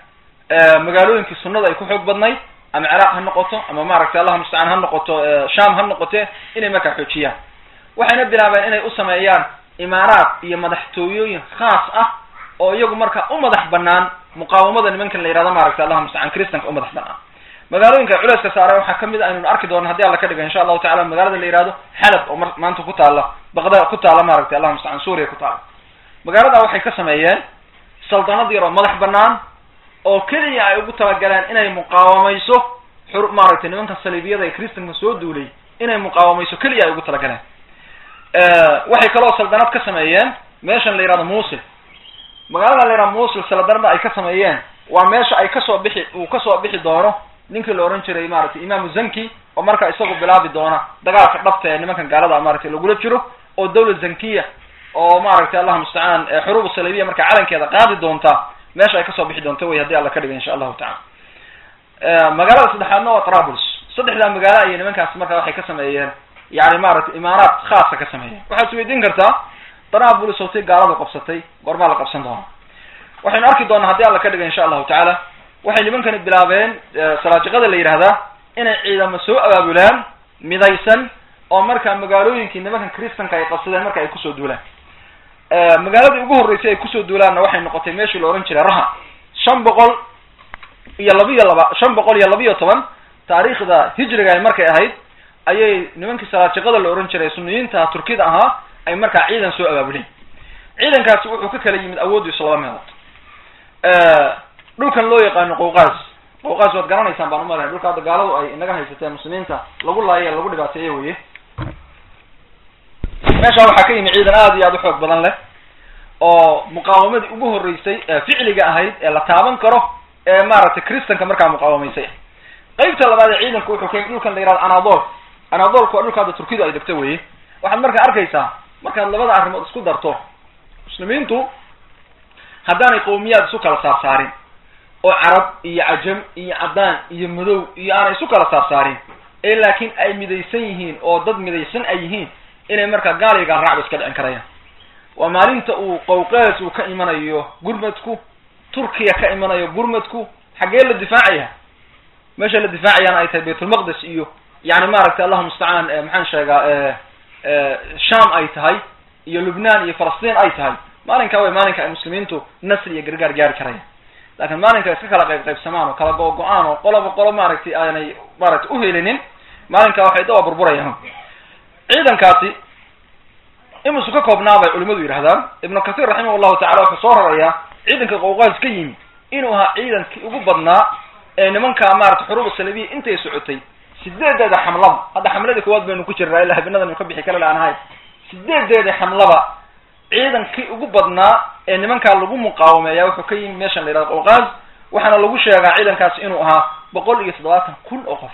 magaalooyinkii sunnada ay ku xoog badnayd ama ciraaq ha noqoto ama maaragtay allah mustacaan ha noqoto sham ha noqote inay markaa xoojiyaan waxayna bilaabeen inay u sameeyaan imaaraat iyo madaxtooyooyin khaas ah oo iyagu marka u madax banaan muqaawamada nimankan la yihahdo maaragtay allah mustacaan christanka u madax banaan magaalooyinka culayska saare waxaa kamid a aynun arki doono hadii alla ka dhiga insha allahu tacala magaalada la yihahdo xalab oo maanta ku taala baqda ku taala maaragtay allah mustacaan suuriya ku taala magaalada waxay ka sameeyeen saldanad yar oo madax banaan oo keliya ay ugu talagaleen inay muqaawamayso xur maaragtay nimanka saliibiyada ee christanka soo duulay inay muqaawamayso keliya ay ugu talagaleen waxay kaloo saldanad ka sameeyeen meeshan la yihahdo musil magaalada la yihahdo musil saldanada ay ka sameeyeen waa meesha ay kasoo bixi uu kasoo bixi doono ninkii la ohan jiray maaragtay imaamu zanki oo marka isagu bilaabi doona dagaalka dhabta ee nimankan gaalada maaragtay lagula jiro oo dawlad zankiya oo maaragtay allah mustacaan xuruub saliibiya marka calankeeda qaadi doonta meesha ay kasoo bixi doonto wey hadii alla ka dhiga insha allahu tacala magaalada saddexaadna waa trabls saddexdaa magaalo ayay nimankaas marka waxay ka sameeyeen yani maaragtay imaaraat khaasa ka sameeyeen waxaad isweydiin kartaa trabls otay gaaladu qabsatay goormaa la qabsan doona waxaynu arki doonaa haddii alla ka dhiga insha allahu tacaala waxay nimankani bilaabeen salaajiqada la yidhahdaa inay ciidamo soo abaabulaan midaysan oo markaa magaalooyinkii nimankan christanka ay qabsadeen marka ay kusoo duulaan magaaladii ugu horreysay ay kusoo duulaanna waxay noqotay meeshii la ohan jiray raha shan boqol iyo labiyo laba shan boqol iyo labiyo toban taariikhda hijriga ay markay ahayd ayay nimankii salaajiqada la ohan jiray suniyiinta turkida ahaa ay markaa ciidan soo abaabuleen ciidankaasi wuxuu ka kala yimid awoodiisu laba meelood dhulkan loo yaqaano qowqaas qowqaas waad garanaysaan baan umalahay dhulka hadda gaaladu ay inaga haysateen muslimiinta lagu laayo lagu dhibaateeye weye meesha waxaa ka yimi ciidan aada iyo aada u xoog badan leh oo muqaawamadii ugu horreysay ee ficliga ahayd ee la taaban karo ee maaragtay christanka markaa muqaawamaysay qeybta labaad ee ciidanku wuxuu ka yimi dhulkan la yihahdo anadol anadolku waa dhulka hadda turkidu ay degto weye waxaad markaa arkaysaa markaad labada arrimood isku darto muslimiintu haddaanay qowmiyaad isu kala saarsaarin oo carab iyo cajam iyo caddaan iyo madow iyo aanay isu kala saarsaarin ee laakiin ay midaysan yihiin oo dad midaysan ay yihiin inay markaa gaaliga raacba iska dhicin karayaan waa maalinta uu qowqaas uu ka imanayo gurmadku turkiya ka imanayo gurmadku xaggee la difaacaya meesha la difaacayana ay tahay baytulmaqdes iyo yani maaragtay allahu mustacaan maxaan sheegaa sham ay tahay iyo lubnaan iyo falastiin ay tahay maalinkaa way maalinka ay muslimiintu nasri iyo gargaar gaari karayaan laakiin maalinka iska kala qayb qaybsamaan oo kala go-go-aan oo qoloba qolo maaragtay aanay maaragtay uhelinin maalinkaa waxay dawa burburayaan ciidankaasi imusu ka koobnaa bay culimadu yidhahdaan ibnu kathir raximah llahu tacala wuxuu soo rarayaa ciidanka qowqaas ka yimi inuu ahaa ciidankii ugu badnaa ee nimanka maratay xuruuba salabiya intay socotay sideedeeda xamlaba hadda xamladii koowaad baynu ku jirnaa ilaa habeenadan ka bixi kala laanahay sideedeeda xamlaba ciidankii ugu badnaa ee nimankaa lagu muqaawameeya wuxuu ka yimi meeshan la yihahdo qowqaas waxaana lagu sheegaa ciidankaasi inuu ahaa boqol iyo toddobaatan kun oo qof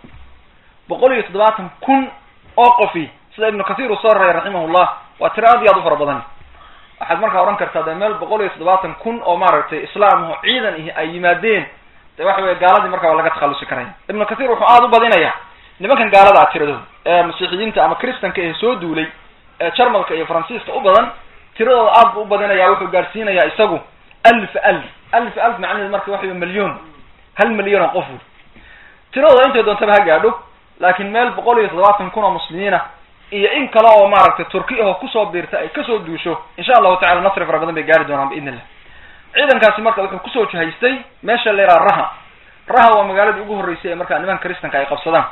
boqol iyo toddobaatan kun oo qofi sida ibnu kathir uu soo raray raximahullah waa tiro aad iyo aad u fara badan waxaad markaa odhan kartaa dee meel boqol iyo toddobaatan kun oo maaragtay islaam oo ciidan ihi ay yimaadeen de waxa weye gaaladii markaa waa laga takhallusi karaya ibnu kathir wuxuu aada u badinaya nimankan gaalada ah tiradooda ee masiixiyiinta ama christanka ee soo duulay ee jarmalka iyo faransiiska u badan tiradooda aad bu u badinaya wuxuu gaadhsiinayaa isagu alf alf alf alf macnaheed marka waxa wey milyon hal milyan oo qof wey tiradooda intay doontaba ha gaadho laakiin meel boqol iyo toddobaatan kun oo muslimiina iyo in kale oo maaragtay turki ahoo kusoo biirta ay kasoo duusho insha allahu tacala nasri fara badan bay gaari doonaan biidn illah ciidankaasi marka wuxuu kusoo jihaystay meesha la yidhaha raha raha waa magaaladii ugu horreysay ee markaa nimanka christanka ay qabsadaan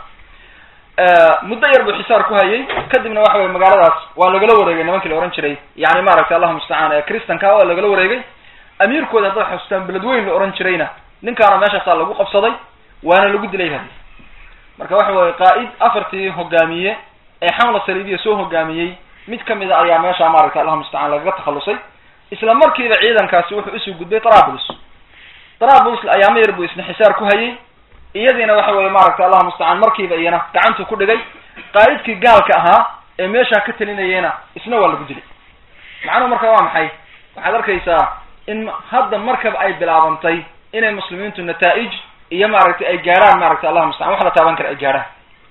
muddo yar buu xisaar ku hayay kadibna waxa weye magaaladaas waa lagala wareegay nimankii la ohan jiray yani maaragtay allahu mustacaan ee christanka waa lagala wareegay amiirkooda haddaad xasuustaan beledweyn la ohan jirayna ninkaana meeshaasaa lagu qabsaday waana lagu dilay hadi marka waxa weye qaa'id afartii hogaamiye ee xamla saliibiya soo hogaamiyey mid kamid a ayaa meesha maaragtay allahu mustacaan lagaga takhalusay isla markiiba ciidankaasi wuxuu isu gudbay trabulus trabulus ayaama yar buu isna xisaar ku hayay iyadiina waxa weye maaragtay allahu mustacaan markiiba iyana gacantuu ku dhigay qaa'idkii gaalka ahaa ee meeshaa ka talinayeyna isna waa lagu dilay macnuhu marka waa maxay waxaad arkaysaa in hadda markaba ay bilaabantay inay muslimiintu nataa-ij iyo maaragtay ay gaadhaan maaragtay allahu mustacaan wax la taaban kara ay gaadhaan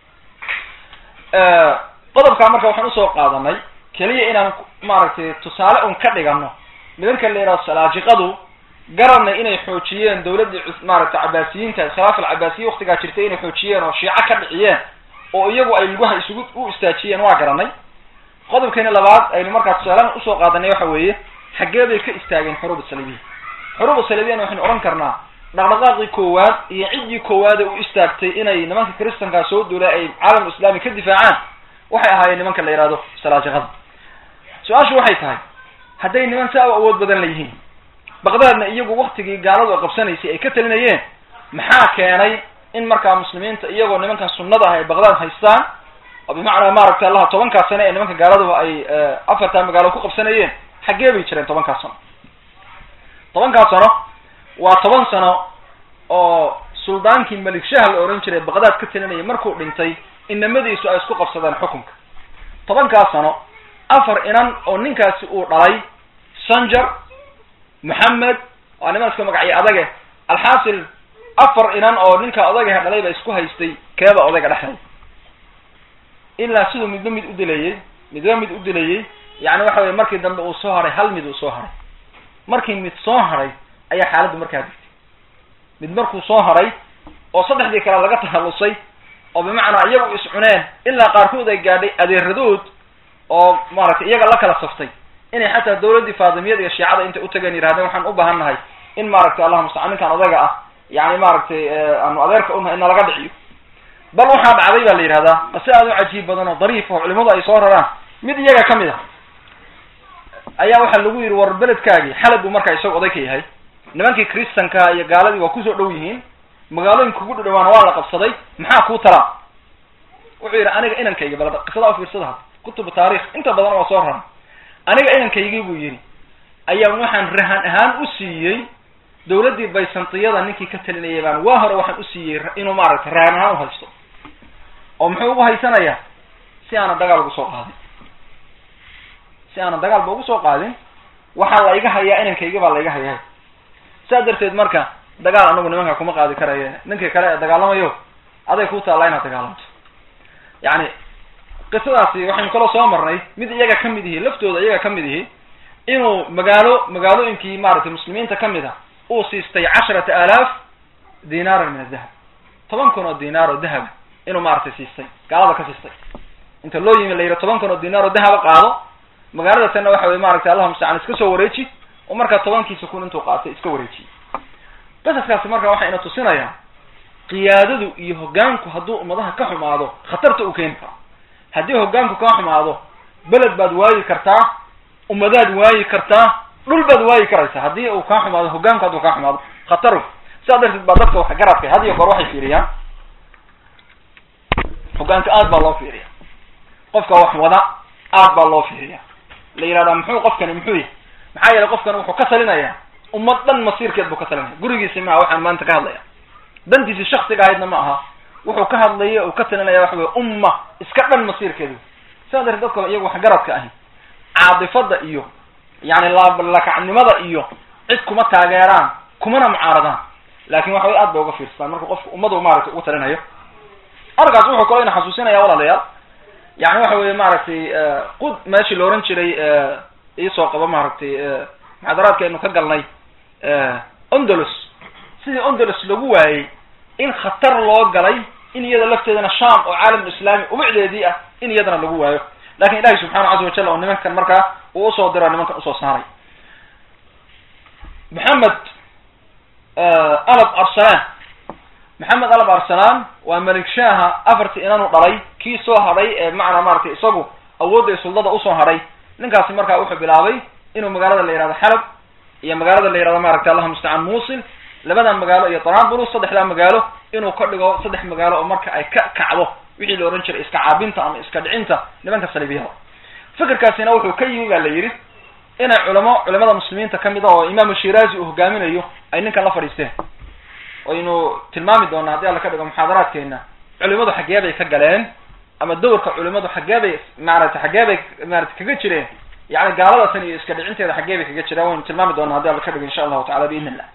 qodobkaa marka waxaan usoo qaadanay keliya inaan maaragtay tusaale un ka dhigano nimanka la yidhahdo salaajiqadu garanay inay xoojiyeen dawladdii maaragtay cabaasiyiinta khilaaf alcabaasiya waktigaa jirtay inay xoojiyeen oo shiico ka dhiciyeen oo iyagu ay lugaha isugu u istaajiyeen waa garanay qodobkeeni labaad aynu markaa tusaalaan usoo qaadanay waxa weeye xaggee bay ka istaageen xuruub salibiya xuruub salibiyana waxaynu odhan karnaa dhaqdhaqaaqii koowaad iyo ciddii koowaade u istaagtay inay nimanka kristankaa soo duula ay caalam islaami ka difaacaan waxay ahaayeen nimanka la yihahdo salaajiqada su-aashu waxay tahay hadday niman saa u awood badan la yihiin baqdaadna iyagu waktigii gaaladu qabsanaysay ay ka talinayeen maxaa keenay in markaa muslimiinta iyagoo nimankan sunnada ah ay baqdaad haystaan oo bimacnaa maaragtay allaha tobankaa sane ee nimanka gaaladuba ay afartaa magaalo ku qabsanayeen xaggee bay jireen tobankaa sano tobankaa sano waa toban sano oo suldaankii malik shah la ohan jiray baqdaad ka talinayay markuu dhintay inamadiisu ay isku qabsadeen xukunka tobankaa sano afar inan oo ninkaasi uu dhalay sanjar moxamed waa niman iska magacyo adage alxaasil afar inan oo ninka odagaha dhalay ba isku haystay keeba odayga dhexday ilaa siduu midba mid u dilayey midba mid u dilayey yani waxa weye markii dambe uu soo haray hal mid uu soo haray markii mid soo haray ayaa xaaladdu markaa digtay mid markuu soo haray oo saddexdii kale laga tahallusay oo bimacnaa iyagu is cuneen ilaa qaarkood ay gaadhay adeeradood oo maaragtay iyaga la kala saftay inay xataa dawladdii faadimiyada iyo shiicada intay utageen yidhahdeen waxaan u baahan nahay in maaragtay allahuma mustacaan ninkaan odaga ah yani maaragtay aanu adeerka unahay in nalaga dhiciyo bal waxaa dhacday baa la yidhahdaa qase aad u cajiib badan oo dariif oo culimadu ay soo raraan mid iyaga kamid a ayaa waxaa lagu yidhi war beledkaagii xalab buu markaa isaga oday ka yahay nimankii kristanka iyo gaaladii waa kusoo dhow yihiin magaalooyinka kugu dhadhawaana waa la qabsaday maxaa kuu talaa wuxuu yidhi aniga inankayga bal qisadaa ufiirsada had kutubu taarikh inta badan waa soo raran aniga inankaygii buu yidhi ayaa waxaan rahan ahaan u siiyey dawladdii baysantiyada ninkii ka talinayay baan waa hore waxaan u siiyey inuu maaragtay rahan ahaan uhaysto oo muxuu ugu haysanayaa si aanan dagaal ugu soo qaadin si aanan dagaalba ugu soo qaadin waxaa la iga hayaa inankayga baa la iga hayaa saa darteed marka dagaal anagu nimanka kuma qaadi karaye ninkii kale ee dagaalamayo aday ku taallaa inaad dagaalamto yani qisadaasi waxaynu kaloo soo marnay mid iyaga ka mid ihi laftooda iyaga ka mid ihi inuu magaalo magaalooyinkii maaragtay muslimiinta ka mid a uu siistay casharata aalaaf dinaaran min adahab toban kun oo dinaar oo dahaba inuu maaragtay siistay gaalada ka siistay inta loo yimi la yidhi toban kun oo dinaar oo dahaba qaado magaalada tanna waxa weye maaragtay allahuma mustacaan iska soo wareeji oo markaa tobankiisa kun intuu qaatay iska wareejiyey qasaskaasi marka waxaa ina tusinayaa qiyaadadu iyo hoggaanku hadduu ummadaha ka xumaado khatarta uu keeni karo haddii hoggaanku kaa xumaado beled baad waayi kartaa ummadaad waayi kartaa dhul baad waayi karaysaa haddii uu kaa xumaado hoggaanku hadduu kaa xumaado khataru sidaa darteed baa dadka wax garadkay had iyo goor waxay fiiriyaan hoggaanka aad baa loo fiiriya qofka wax wada aad baa loo fiiriya la yihahdaa muxuu qofkani muxuu yahay maxaa yeelay qofkani wuxuu ka talinayaa ummad dhan masiirkeed buu ka talinaya gurigiisi maaha waxaan maanta ka hadlaya dantiisi shaksiga ahaydna ma aha wuxuu ka hadlaya uu ka talinaya waxa weye umma iska dhan masiirkeedu sidaa darteed dadka iyagu waxgaradka ahi caadifada iyo yani laablakacnimada iyo cid kuma taageeraan kumana mucaaradaan laakin waxa way aad bay uga fiirstaan marka qofka ummadu maaragtay ugu talinayo arkaas wuxuu kaloo ina xasuusinaya walaalayaal yani waxa weye maaragtay qud meeshii la ohan jiray iisoo qabo maaragtay muxaadaraadka aynu ka galnay ondolos sidii ondolos lagu waayey in khatar loo galay in iyada lafteedana sham oo caalam islaami ubicdeedii ah in iyadana lagu waayo lakin ilahi subxana caza wajal oo nimankan markaa uu usoo diro nimankan usoo saaray maxamed alab arsalan maxamed alab arsalan waa malik shaha afartii inanu dhalay kii soo hadhay ee macnaa maratay isagu awoodda suldada usoo hadhay ninkaasi markaa wuxuu bilaabay inuu magaalada la yihahdo xalab iyo magaalada la yihahdo maaragtay allahuma mustacaan musil labadan magaalo iyo tanaabulus saddexdaa magaalo inuu ka dhigo saddex magaalo oo marka ay ka kacdo wixii la odhan jiray iska caabinta ama iska dhicinta nimanka saliibiyada fikirkaasina wuxuu ka yimi ba la yidhi inay culamo culamada muslimiinta kamid a oo imaamu shiraazi uu hogaaminayo ay ninkan la fadhiisteen waynu tilmaami doonaa haddii alla ka dhigo muxaadaraadkeena culimadu xaggee bay ka galeen ama dowrka culimadu xaggee bay maaragtay xaggee bay maarata kaga jireen yani gaaladasan iyo iska dhicinteeda xaggee bay kaga jireen waynu tilmaami doonaa haddi alla ka dhigo insha allahu tacala biidn illah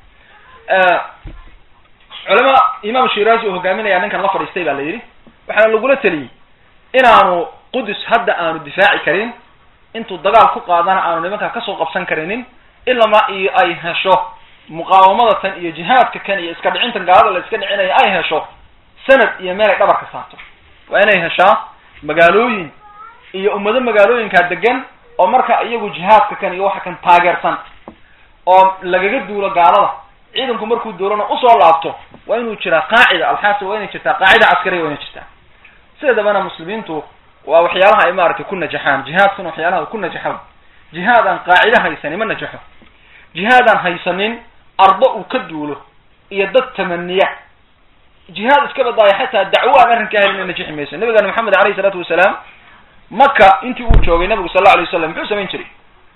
culama imaamu shiraazi uu hogaaminaya ninkan la fadhiistay ba la yidhi waxaana lagula teliyey inaanu qudus hadda aanu difaaci karin intuu dagaal ku qaadana aanu nimankaa kasoo qabsan karinin ilama iyo ay hesho muqaawamada tan iyo jihaadka kan iyo iska dhicintan gaalada la iska dhicinaya ay hesho sanad iyo meel ay dhabarka saarto waa inay heshaa magaalooyin iyo ummado magaalooyinkaa degan oo marka iyagu jihaadka kan iyo waxa kan taageersan oo lagaga duulo gaalada ciidanku markuu duulana usoo laabto waa inuu jiraa qaacida alxaasil waa inay jirtaa qaacida caskariya waa inay jirtaa sideedabana muslimiintu waa waxyaalaha ay maaragtay ku najaxaan jihaadkuna waxyaalaha ku najaxo jihaad aan qaacida haysanin ma najaxo jihaad aan haysanin ardo uu ka duulo iyo dad tamaniya jihaad iska badaayo xataa dacwo aan arrinkaa helin najixi mayso nabigeena maxamed alayhi isalaatu wasalaam maka intii uu joogay nabigu sal la alay wasalam muxuu samayn jiray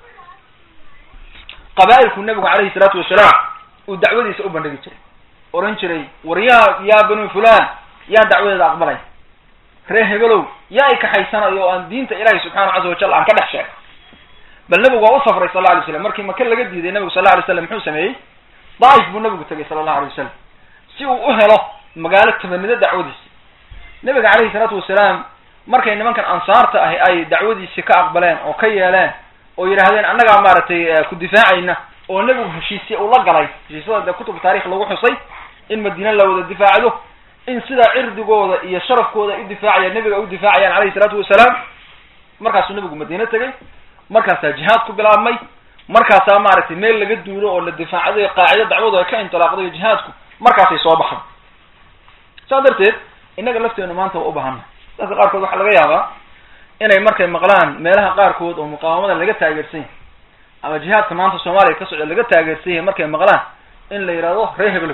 qabaa'ilku nabigu calayhi salaatu wasalaam uu dacwadiisa u bandhigi jiray oran jiray war yaa yaa banu fulan yaan dacwadeeda aqbalay ree hebelow yaa i kaxaysanayo oo aan diinta ilahi subxaana caza wajal aan ka dhex sheegay bal nabigu waa u safray sal la alay slam markii maka laga diiday nabigu sal la alay slam muxuu sameeyey daaif buu nabigu tegay sala allahu alay wasalam si uu u helo magaalo tabanida dacwadiisa nabiga calayhi salaatu wasalaam markay nimankan ansaarta ahi ay dacwadiisi ka aqbaleen oo ka yeeleen oo yidhaahdeen annagaa maaragtay ku difaacayna oo nebigu heshiisya uu la galay heshiisyada dee kutub taarikh lagu xusay in madiine la wada difaacdo in sidaa cirdigooda iyo sharafkooda ay u difaacayaan nebiga ay u difaacayaan calayhi salaatu wasalaam markaasuu nebigu madiine tegay markaasaa jihaad ku bilaabmay markaasaa maaragtay meel laga duulo oo la difaacday qaacido dacwadu ay ka intilaaqday jihaadku markaasay soo baxday saas darteed innaga lafteenu maanta waa u baahana dadka qaarkood waxaa laga yaabaa inay markay maqlaan meelaha qaarkood oo muqaawamada laga taageersan yahay ama jihaadka maanta soomaaliya ka socda laga taageersan yahay markay maqlaan in la yidhahdo ree hebel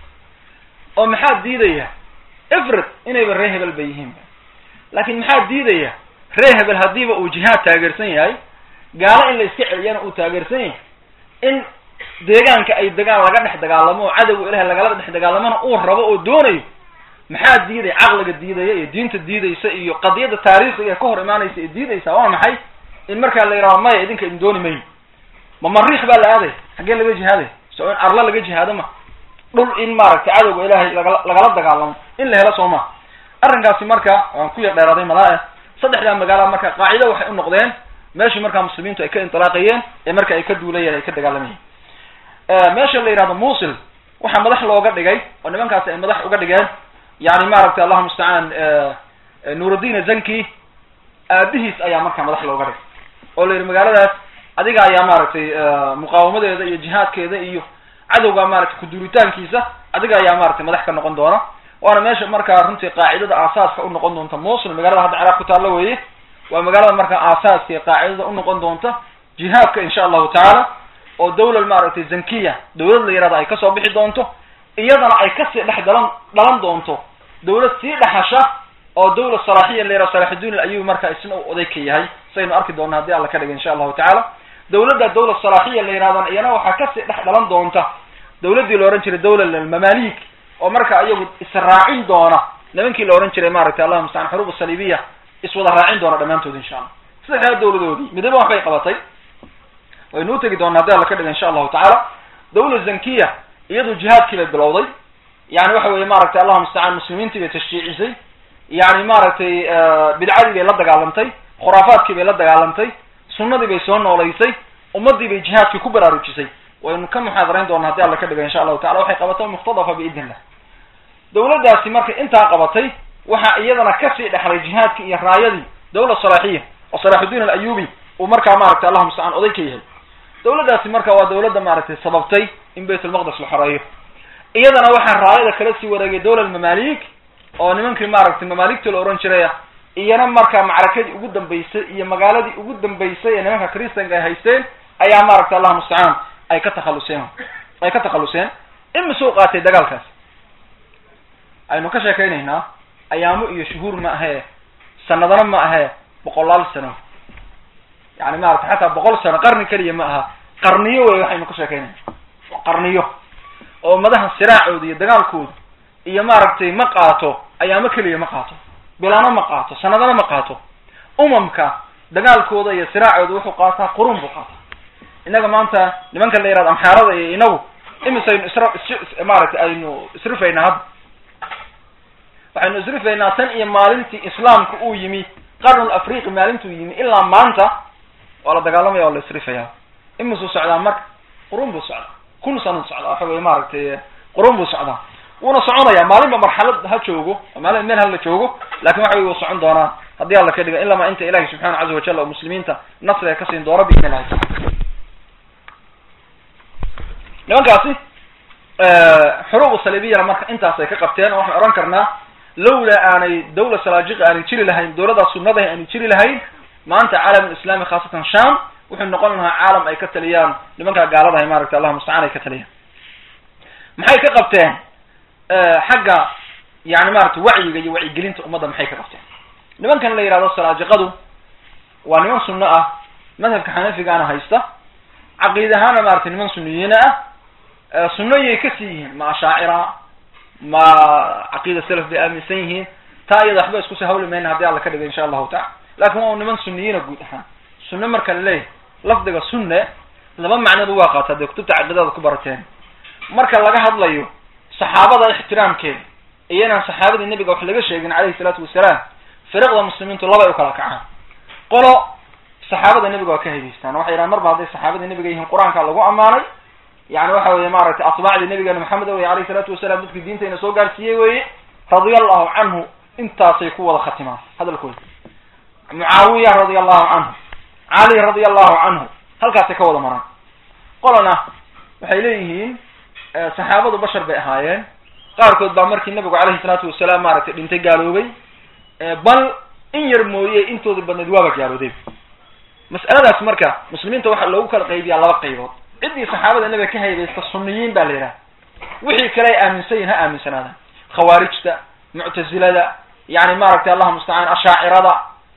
oo maxaa diidaya ifrid inayba ree hebel ba yihiin laakin maxaa diidaya ree hebel haddiiba uu jihaad taageersan yahay gaalo in la iska celiyana uu taageersan yahay in deegaanka ay degaan laga dhex dagaalamo oo cadowga ilahay lagala dhex dagaalamona uu rabo oo doonayo maxaa diidaya caqliga diidaya iyo diinta diidaysa iyo qadiyadda taariikhiga ka hor imaanaysa ee diidaysa waa maxay in markaa la yidhahdo maya idinka idin dooni mayo ma mariikh baa la aaday xaggee laga jihaaday so in arla laga jihaado ma dhul in maaragtay cadowga ilaahay lagala lagala dagaalamo in la helo soo ma arrinkaasi marka waan ku yar dheeraaday malaa saddexdaa magaala marka qaacido waxay u noqdeen meeshii markaa muslimiintu ay ka intilaaqayeen ee marka ay ka duulayeen ay ka dagaalamayeen meesha la yidhahdo musil waxaa madax looga dhigay oo nimankaasi ay madax uga dhigeen yani maaragtay allahuma mustacaan nuuruddin zanki aabihiis ayaa markaa madax looga dhigay oo la yidhi magaaladaas adiga ayaa maaragtay muqaawamadeeda iyo jihaadkeeda iyo cadowga maaragtay kuduuritaankiisa adiga ayaa maaragtay madax ka noqon doona waana meesha markaa runtii qaacidada aasaaska u noqon doonta mosul magaalada hadda ciraaq ku taalla weeye waa magaalada markaa aasaaska ee qaacidada u noqon doonta jihaadka insha allahu tacaala oo dawlad maaragtay zankiya dawlad la yihahdo ay kasoo bixi doonto iyadana ay kasii dhex dhalan dhalan doonto dawlad sii dhexasha oo dawlad salaaxiya la yihahdo salaaxuddin alayubi marka isna uu oday ka yahay saynu arki doona haddii alla ka dhigay insha allahu tacaala dawladda dawlad salaaxiya la yihahdan iyana waxaa kasii dhex dhalan doonta dawladdii la ohan jiray dawla mamalik oo marka iyagu israacin doona nimankii la ohan jiray maaragtay allahuma mustacaan xuruub saliibiya iswada raacin doona dhammaantood insha allah saddexdaa dawladoodii midaba waxbay qabatay waynu u tegi doonaa haddii alla ka dhiga insha allahu tacaala dawla zankiya iyadu jihaadkii bay bilowday yani waxa weye maaragtay allahuma mustacaan muslimiintii bay tashjiicisay yani maaragtay bidcadii bay la dagaalantay khuraafaadkii bay la dagaalantay sunnadii bay soo noolaysay ummadii bay jihaadkii ku baraarujisay waynu ka muxaadarayn doonaa haddii alla ka dhiga insha allahu tacala waxay qabatay mukhtadafa biidn illah dawladdaasi markay intaa qabatay waxaa iyadana kasii dhexlay jihaadkii iyo raayadii dawla salaaxiya oo salaaxuddin alayubi uu markaa maaragtay allahuma mustacaan oday ka yahay dawladdaasi marka waa dawladda maaragtay sababtay in bayt ulmaqdes la xoreeyo iyadana waxaa raayada kala sii wareegay dawla mamalik oo nimankii maaragtay mamaaligta la ohan jiraya iyana markaa macrakadii ugu dambeysay iyo magaaladii ugu dambeysay ee nimanka christanka ay haysteen ayaa maaragtay allahuma mustacaan ay ka takhaluseen ay ka takhaluseen imisuu qaatay dagaalkaas aynu ka sheekaynaynaa ayaamo iyo shuhuur ma ahee sanadana ma ahee boqolaal sano yani maarata xataa boqol sano qarni keliya ma aha qarniyo wey waxaynu ka sheekaynayna qarniyo oo ummadaha siraacooda iyo dagaalkooda iyo maaragtay ma qaato ayaamo keliya ma qaato bilano ma qaato sanadana ma qaato umamka dagaalkooda iyo siraacooda wuxuu qaataa qurun buu qaataa innaga maanta nimanka la yihahdo amxaarada iyo inagu imisaynu isra is maaragtay aynu isrifaynaa hadda waxaynu isrifaynaa tan iyo maalintii islaamka uu yimi qarnul afriqi maalintuu yimi ilaa maanta waa la dagaalamaya waa la isrifayaa imisuu socdaa marka qurun buu socdaa kun sano socdaa waxa weye maaragtay qurun buu socdaa wuuna soconaya maalinba marxalad ha joogo maalin meel hala joogo lakin waxa wey wuu socon doonaa haddii alla ka dhiga ilama inta ilahi subxana caza wajal oo muslimiinta nasriga ka siin doono biidn illahi taala nimankaasi xuruub salibiyana marka intaasay ka qabteen oo waxaan odhan karnaa lawlaa aanay dawla salaajiqa aanay jiri lahayn dawladdaa sunnadahi aanay jiri lahayn maanta caalam islami khaasatan sham wuxuu noqon lahaa caalam ay ka taliyaan nimankaa gaaladahay maaragtay allah mustacaan ay ka taliyaan maxay ka qabteen xagga yani maaragtay wacyiga iyo wacyigelinta ummadda maxay ka qabteen nimankan la yihahdo salaajiqadu waa niman sunno ah madhabka xanafigaana haysta caqiid ahaana maratay niman suniyiina ah sunnoyay kasii yihiin ma ashaacira ma caqiida salaf bay aaminsan yihiin taa iyada waxba iskusii hawli mayna haddii alla ka dhiga insha allahu tacala lakin waa niman suniyiina guud ahaan sunne marka la leeyahay lafdiga sunne laba macnoba waa qaata dee kutubta caqiidada ku barateen marka laga hadlayo saxaabada ixtiraamkeeda iyo inaan saxaabadii nebiga wax laga sheegin calayhi salaatu wasalaam firiqda muslimiintu labay u kala kacaan qolo saxaabada nebiga waa ka haydaystaan waxay yidhahan marba hadday saxaabada nebiga yihiin qur-aanka lagu ammaanay yani waxa weye maaragtay atbaacdii nabigeena maxamed wey alayhi salaatu wasalaam dadkii diintayna soo gaarsiiyey weye radia allahu canhu intaasay ku wada khatimaan hadalkooda mucaawiya radia allahu canhu cali radia allahu canhu halkaasay ka wada maraan qolana waxay leeyihiin saxaabadu bashar bay ahaayeen qaarkood baa markii nabigu calayhi salaatu wasalaam maaragtay dhintay gaaloobay bal in yar mooye intooda badneed waaba gaalooday mas'aladaas marka muslimiinta waxaa loogu kala qaybiyaa laba qaybood ciddii saxaabada nebiga ka haybaysta sunniyiin baa la yidhaha wixii kale ay aaminsan yihin ha aaminsanaadaan khawaarijta muctazilada yani maaragtay allahu mustacaan ashaacirada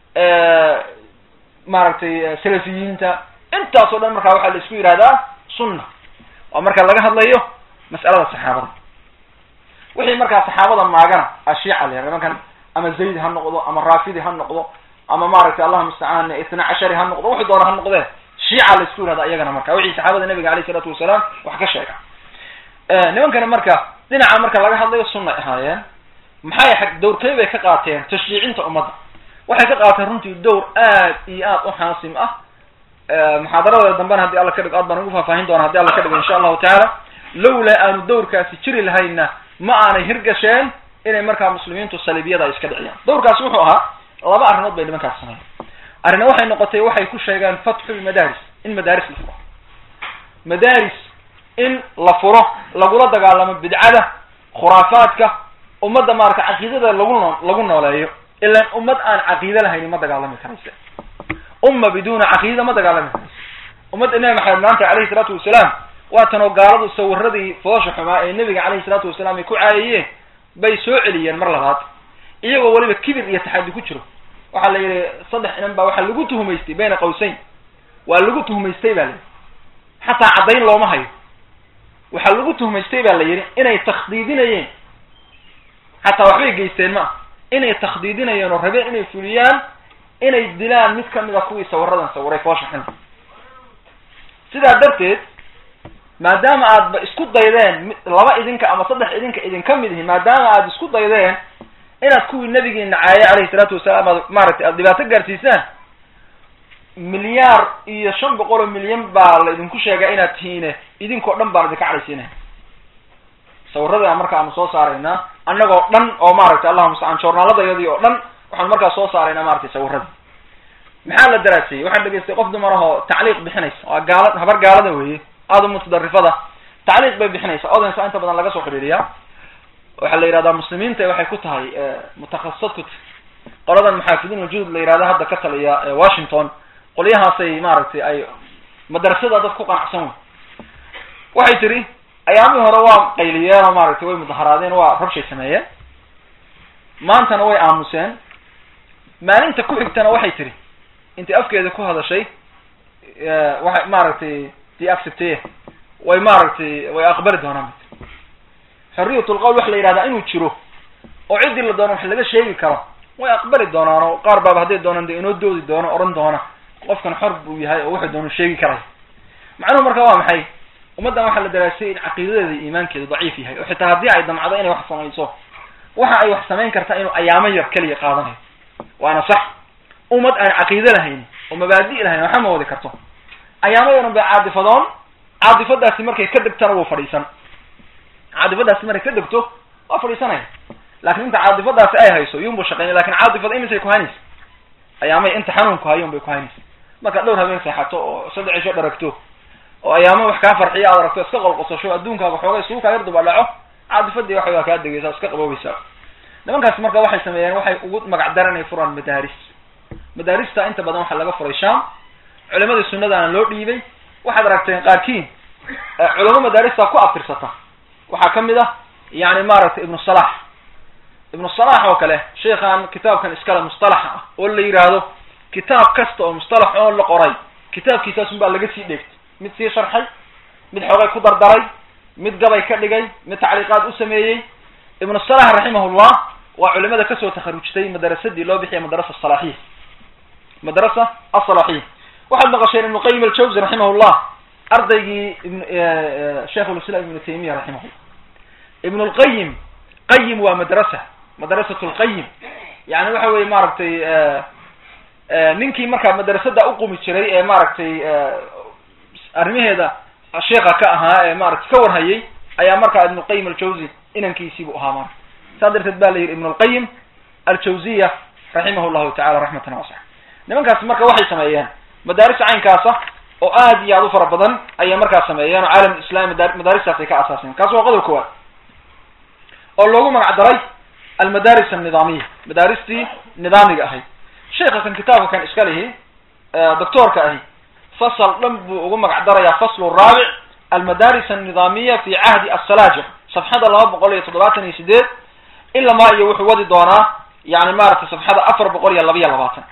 maaragtay salafiyiinta intaas oo dhan markaa waxaa la isku yihahdaa sunna waa marka laga hadlayo mas'alada saxaabada wixii markaa saxaabada maagana ashiica la yihahda nimankan ama zayd ha noqdo ama rafidi ha noqdo ama maaragtay allahu mustacaan itna cashari ha noqdo wuxuu doona ha noqdee shiica la isku yihahda iyagana marka wixii saxaabada nabiga alayh isalaatu wasalaam wax ka sheega nimankana marka dhinaca marka laga hadlayo sunnay ahaayeen maxay ag dowrkey bay ka qaateen tashriicinta ummadda waxay ka qaateen runtii dowr aad iyo aad u xaasim ah muxaadaradeeda dambena haddii alla ka dhigo aad baan ugu faahfaahin doona haddi alla ka dhigo insha allahu tacaala lawlaa aanu dowrkaasi jiri lahayna ma aanay hirgasheen inay markaa muslimiintu saliibiyada ay iska dhiciyaan dowrkaasi wuxuu ahaa laba arrimood bay nimankaas sameeyen arrina waxay noqotay waxay ku sheegaan fatxu lmadaaris in madaaris la furo madaaris in la furo lagula dagaalamo bidcada khuraafaadka ummadda maarata caqiidada lagu noo lagu nooleeyo ilaan ummad aan caqiide lahayni ma dagaalami karayse umma biduuna caqiida ma dagaalami karayse ummadda nabi maxamed maanta calayhi salaatu wasalaam waatanoo gaaladu sawiradii foosha xumaa ee nebiga calayhi salaatu wasalaam ay ku caayayeen bay soo celiyeen mar labaad iyagoo weliba kibir iyo taxaddi ku jiro waxaa la yidhi saddex inan baa waxaa lagu tuhumaystay bayna qawsayn waa lagu tuhumaystay ba la yidhi xataa caddayn looma hayo waxaa lagu tuhumaystay ba la yidhi inay takhdiidinayeen xataa waxbay geysteen ma ah inay takhdiidinayeen oo rabeen inay fuliyaan inay dilaan mid kamid a kuwii sawiradan sawiray foosha xun sidaa darteed maadaama aadba isku daydeen laba idinka ama saddex idinka idinka mid ihi maadaama aad isku daydeen inaad kuwii nabigiina caayay calayhi salaatu wasalaam aad maaragtay aada dhibaato gaarsiisaan milyaar iyo shan boqol oo milyan baa la idinku sheegaa inaad tihiine idinkoo dhan baan idinka cadhaysiinaya sawirada marka aanu soo saaraynaa annagoo dhan oo maaragtay allahuma mustacaan joornaaladayadii oo dhan waxaanu markaa soo saaraynaa maratay sawirada maxaa la daraasiyey waxaan dhegeystay qof dumar ahoo tacliiq bixinaysa waa gaala habar gaalada weeye aada u mutadarifada tacliiq bay bixinaysa odansa inta badan laga soo xidhiiriyaa waxaa la yihahdaa muslimiinta waxay ku tahay mutakhasisad ku tahay qoladan maxaafidiin uljuhud la yihahda hadda ka taliya washington qolyahaasay maaragtay ay madrasada dad ku qanacsan wey waxay tiri ayaamihii hore waa qayliyeen oo maaragtay way mudaharaadeen waa rabshay sameeyeen maantana way aamuseen maalinta ku xigtana waxay tiri intay afkeeda ku hadashay waxay maaragtay di accepteye way maaragtay way aqbali doonaan xorriyat lqowl waxa la yihahdaa inuu jiro oo ciddii la doono wax laga sheegi karo way aqbali doonaan oo qaar baaba hadday doonaan de inoo doodi doono odhan doona qofkan xor buu yahay oo wuxuu doono sheegi karay macnuhu marka waa maxay ummaddan waxaa la daraasay in caqiidadeeda iyo iimaankeedu daciif yahay oo xitaa haddii ay damcdo inay wax samayso waxa ay wax samayn kartaa inuu ayaamo yar keliya qaadanayo waana sax ummad aan caqiide lahayn oo mabaadi' lahayn waxa ma wadi karto ayaamo yaran bay caadifadoon caadifadaasi markay ka degtana wuu fadhiisan caadifadaasi markay ka degto waa fadhiisanaya laakin inta caadifadaasi ay hayso yunbu shaqeynay lakin caadifada imisay ku haynaysa ayaamay inta xanuunku hayun bay ku haynaysa markaad dhowr habeen seexato oo saddex cisho dharagto oo ayaamo wax kaa farxiya aad aragto iska qolqosasho adduunkaaga xoogay suukaa yar duba dhaco caadifadii waxa waa kaa degeysa iska qaboobaysaa nimankaasi marka waxay sameeyeen waxay ugu magac daranay furaan madaaris madaarista inta badan waxaa laga furay sham culimadii sunnadaana loo dhiibay waxaad aragteen qaarkiin culamo madaarista ku abtirsata waxaa kamid ah yani maaragtay ibnu salax ibnu salax oo kale sheikhan kitaabkan iskale mustalaxa ah oo la yidhaahdo kitaab kasta oo mustalax oo la qoray kitaabkiisaasun baa laga sii dheegtay mid sii sharxay mid xoogay ku dardaray mid gabay ka dhigay mid tacliiqaad u sameeyey ibnu salax raximahullah waa culimada kasoo takharujtay madarasadii loo bixiya madrasa asalaxiya madrasa asalaxiya waxaad maqasheen ibnu qayim aljawzi raximahullah ardaygii ibn sheikhulislam ibnu taymiya raximahullah ibn lqayim qayim waa madrasa madrasat lqayim yani waxa weye maaragtay ninkii markaa madrasada uqumi jiray ee maaragtay arrimaheeda sheika ka ahaa ee maratay ka warhayay ayaa markaa ibn lqayim aljawzi inankiisiibuu ahaa marka saa darteed ba la yidhi ibn lqayim aljawziya raximah llahu tacala raxmatan wasa nimankaasi marka waxay sameeyeen madaaris caynkaasa oo aad iyo aad u fara badan ayay markaa sameeyeen oo caalam islami madaaristaas ay ka asaaseen kaas waa qodob kowaad oo loogu magac daray almadaris annidaamiya madaaristii nidaamiga ahayd sheika kan kitaabka kan iska lihi doctoorka ahi fasal dhan buu ugu magac darayaa faslu raabic almadaris annidaamiya fi cahdi asalaja safxada laba boqol iyo toddobaatan iyo sideed ilamaa iyo wuxuu wadi doonaa yani maaragtay safxada afar boqol iyo labaiyo labaatan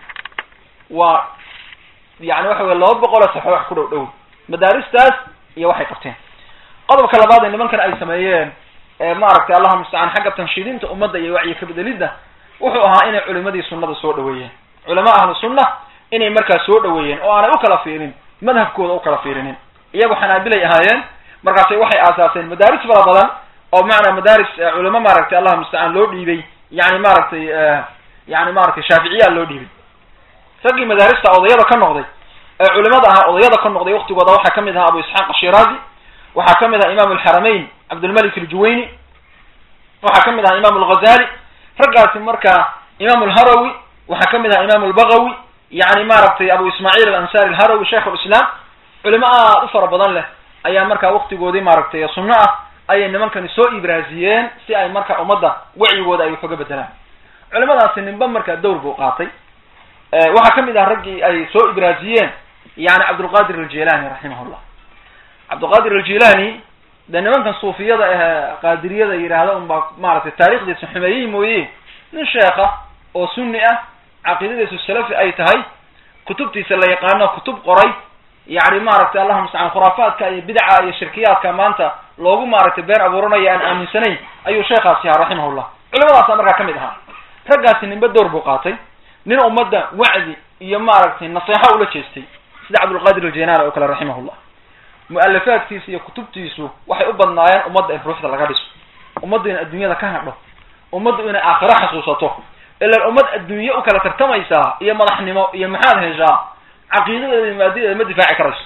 waa yani waxa wey laba boqol oo safxo wax ku dhow dhow madaaristaas iyo waxay qabteen qodobka labaad ee nimankan ay sameeyeen maaragtay allaha mustacaan xagga tanshiidinta ummadda iyo wacyi kabedelidda wuxuu ahaa inay culimadii sunnada soo dhaweeyeen culama ahlu sunna inay markaa soo dhaweeyeen oo aanay ukala fiirin madhabkooda ukala fiirinin iyagu xanaabilay ahaayeen markaasay waxay aasaaseen madaaris fara badan oo macnaa madaaris culamo maaragtay allaha mustacaan loo dhiibay yani maaragtay yani maaragtay shaaficiyaa loo dhiibay raggii madaarista odayada ka noqday ee culimada ahaa odayada ka noqday waktigooda waxaa kamid ahaa abu isxaaq ashiraazi waxaa kamid ahaa imam alxaramayn cabdulmalik aljuwayni waxaa kamid ahaa imam alghazali raggaasi markaa imam alharawi waxaa kamid ahaa imam albagawi yani maaragtay abu ismaaciil alansari alharawi sheikh lislam culimo aad u fara badan leh ayaa markaa waktigoodii maaragtay sunno ah ayay nimankani soo ibraasiyeen si ay marka ummadda wacyigooda ay wax uga bedelaan culimadaasi ninba markaa dowr buu qaatay waxaa kamid ah raggii ay soo ibraasiyeen yani cabdulqadir aljilani raximahullah cabdulqadir aljilani de nimankan suufiyada ah qaadiriyada yidhaahda unbaa maaragtay taarikhdiisa xumeeyey mooye nin sheekha oo sunni ah caqiidadiisu salafi ay tahay kutubtiisa la yaqaano kutub qoray yani maaragtay allahuma mustacaan khuraafaadka iyo bidca iyo shirkiyaadka maanta loogu maaragtay been abuuranayo aan aaminsanayn ayuu sheekhaasi ahaa raximahullah culimadaasa markaa kamid ahaa raggaasi ninba door buu qaatay nin ummadda wacdi iyo maaragtay naseexo ula jeestay sida cabdulqadir aljainani oo kale raximahullah mu-alafaadkiisa iyo kutubtiisu waxay u badnaayeen ummadda in ruuxda laga dhiso ummaddu inay adduunyada ka hadho ummaddu inay aakhiro xasuusato ilaan ummad adduunye u kala tartamaysaa iyo madaxnimo iyo maxaad heshaa caqiidadeeda iyo maadideeda ma difaaci karayso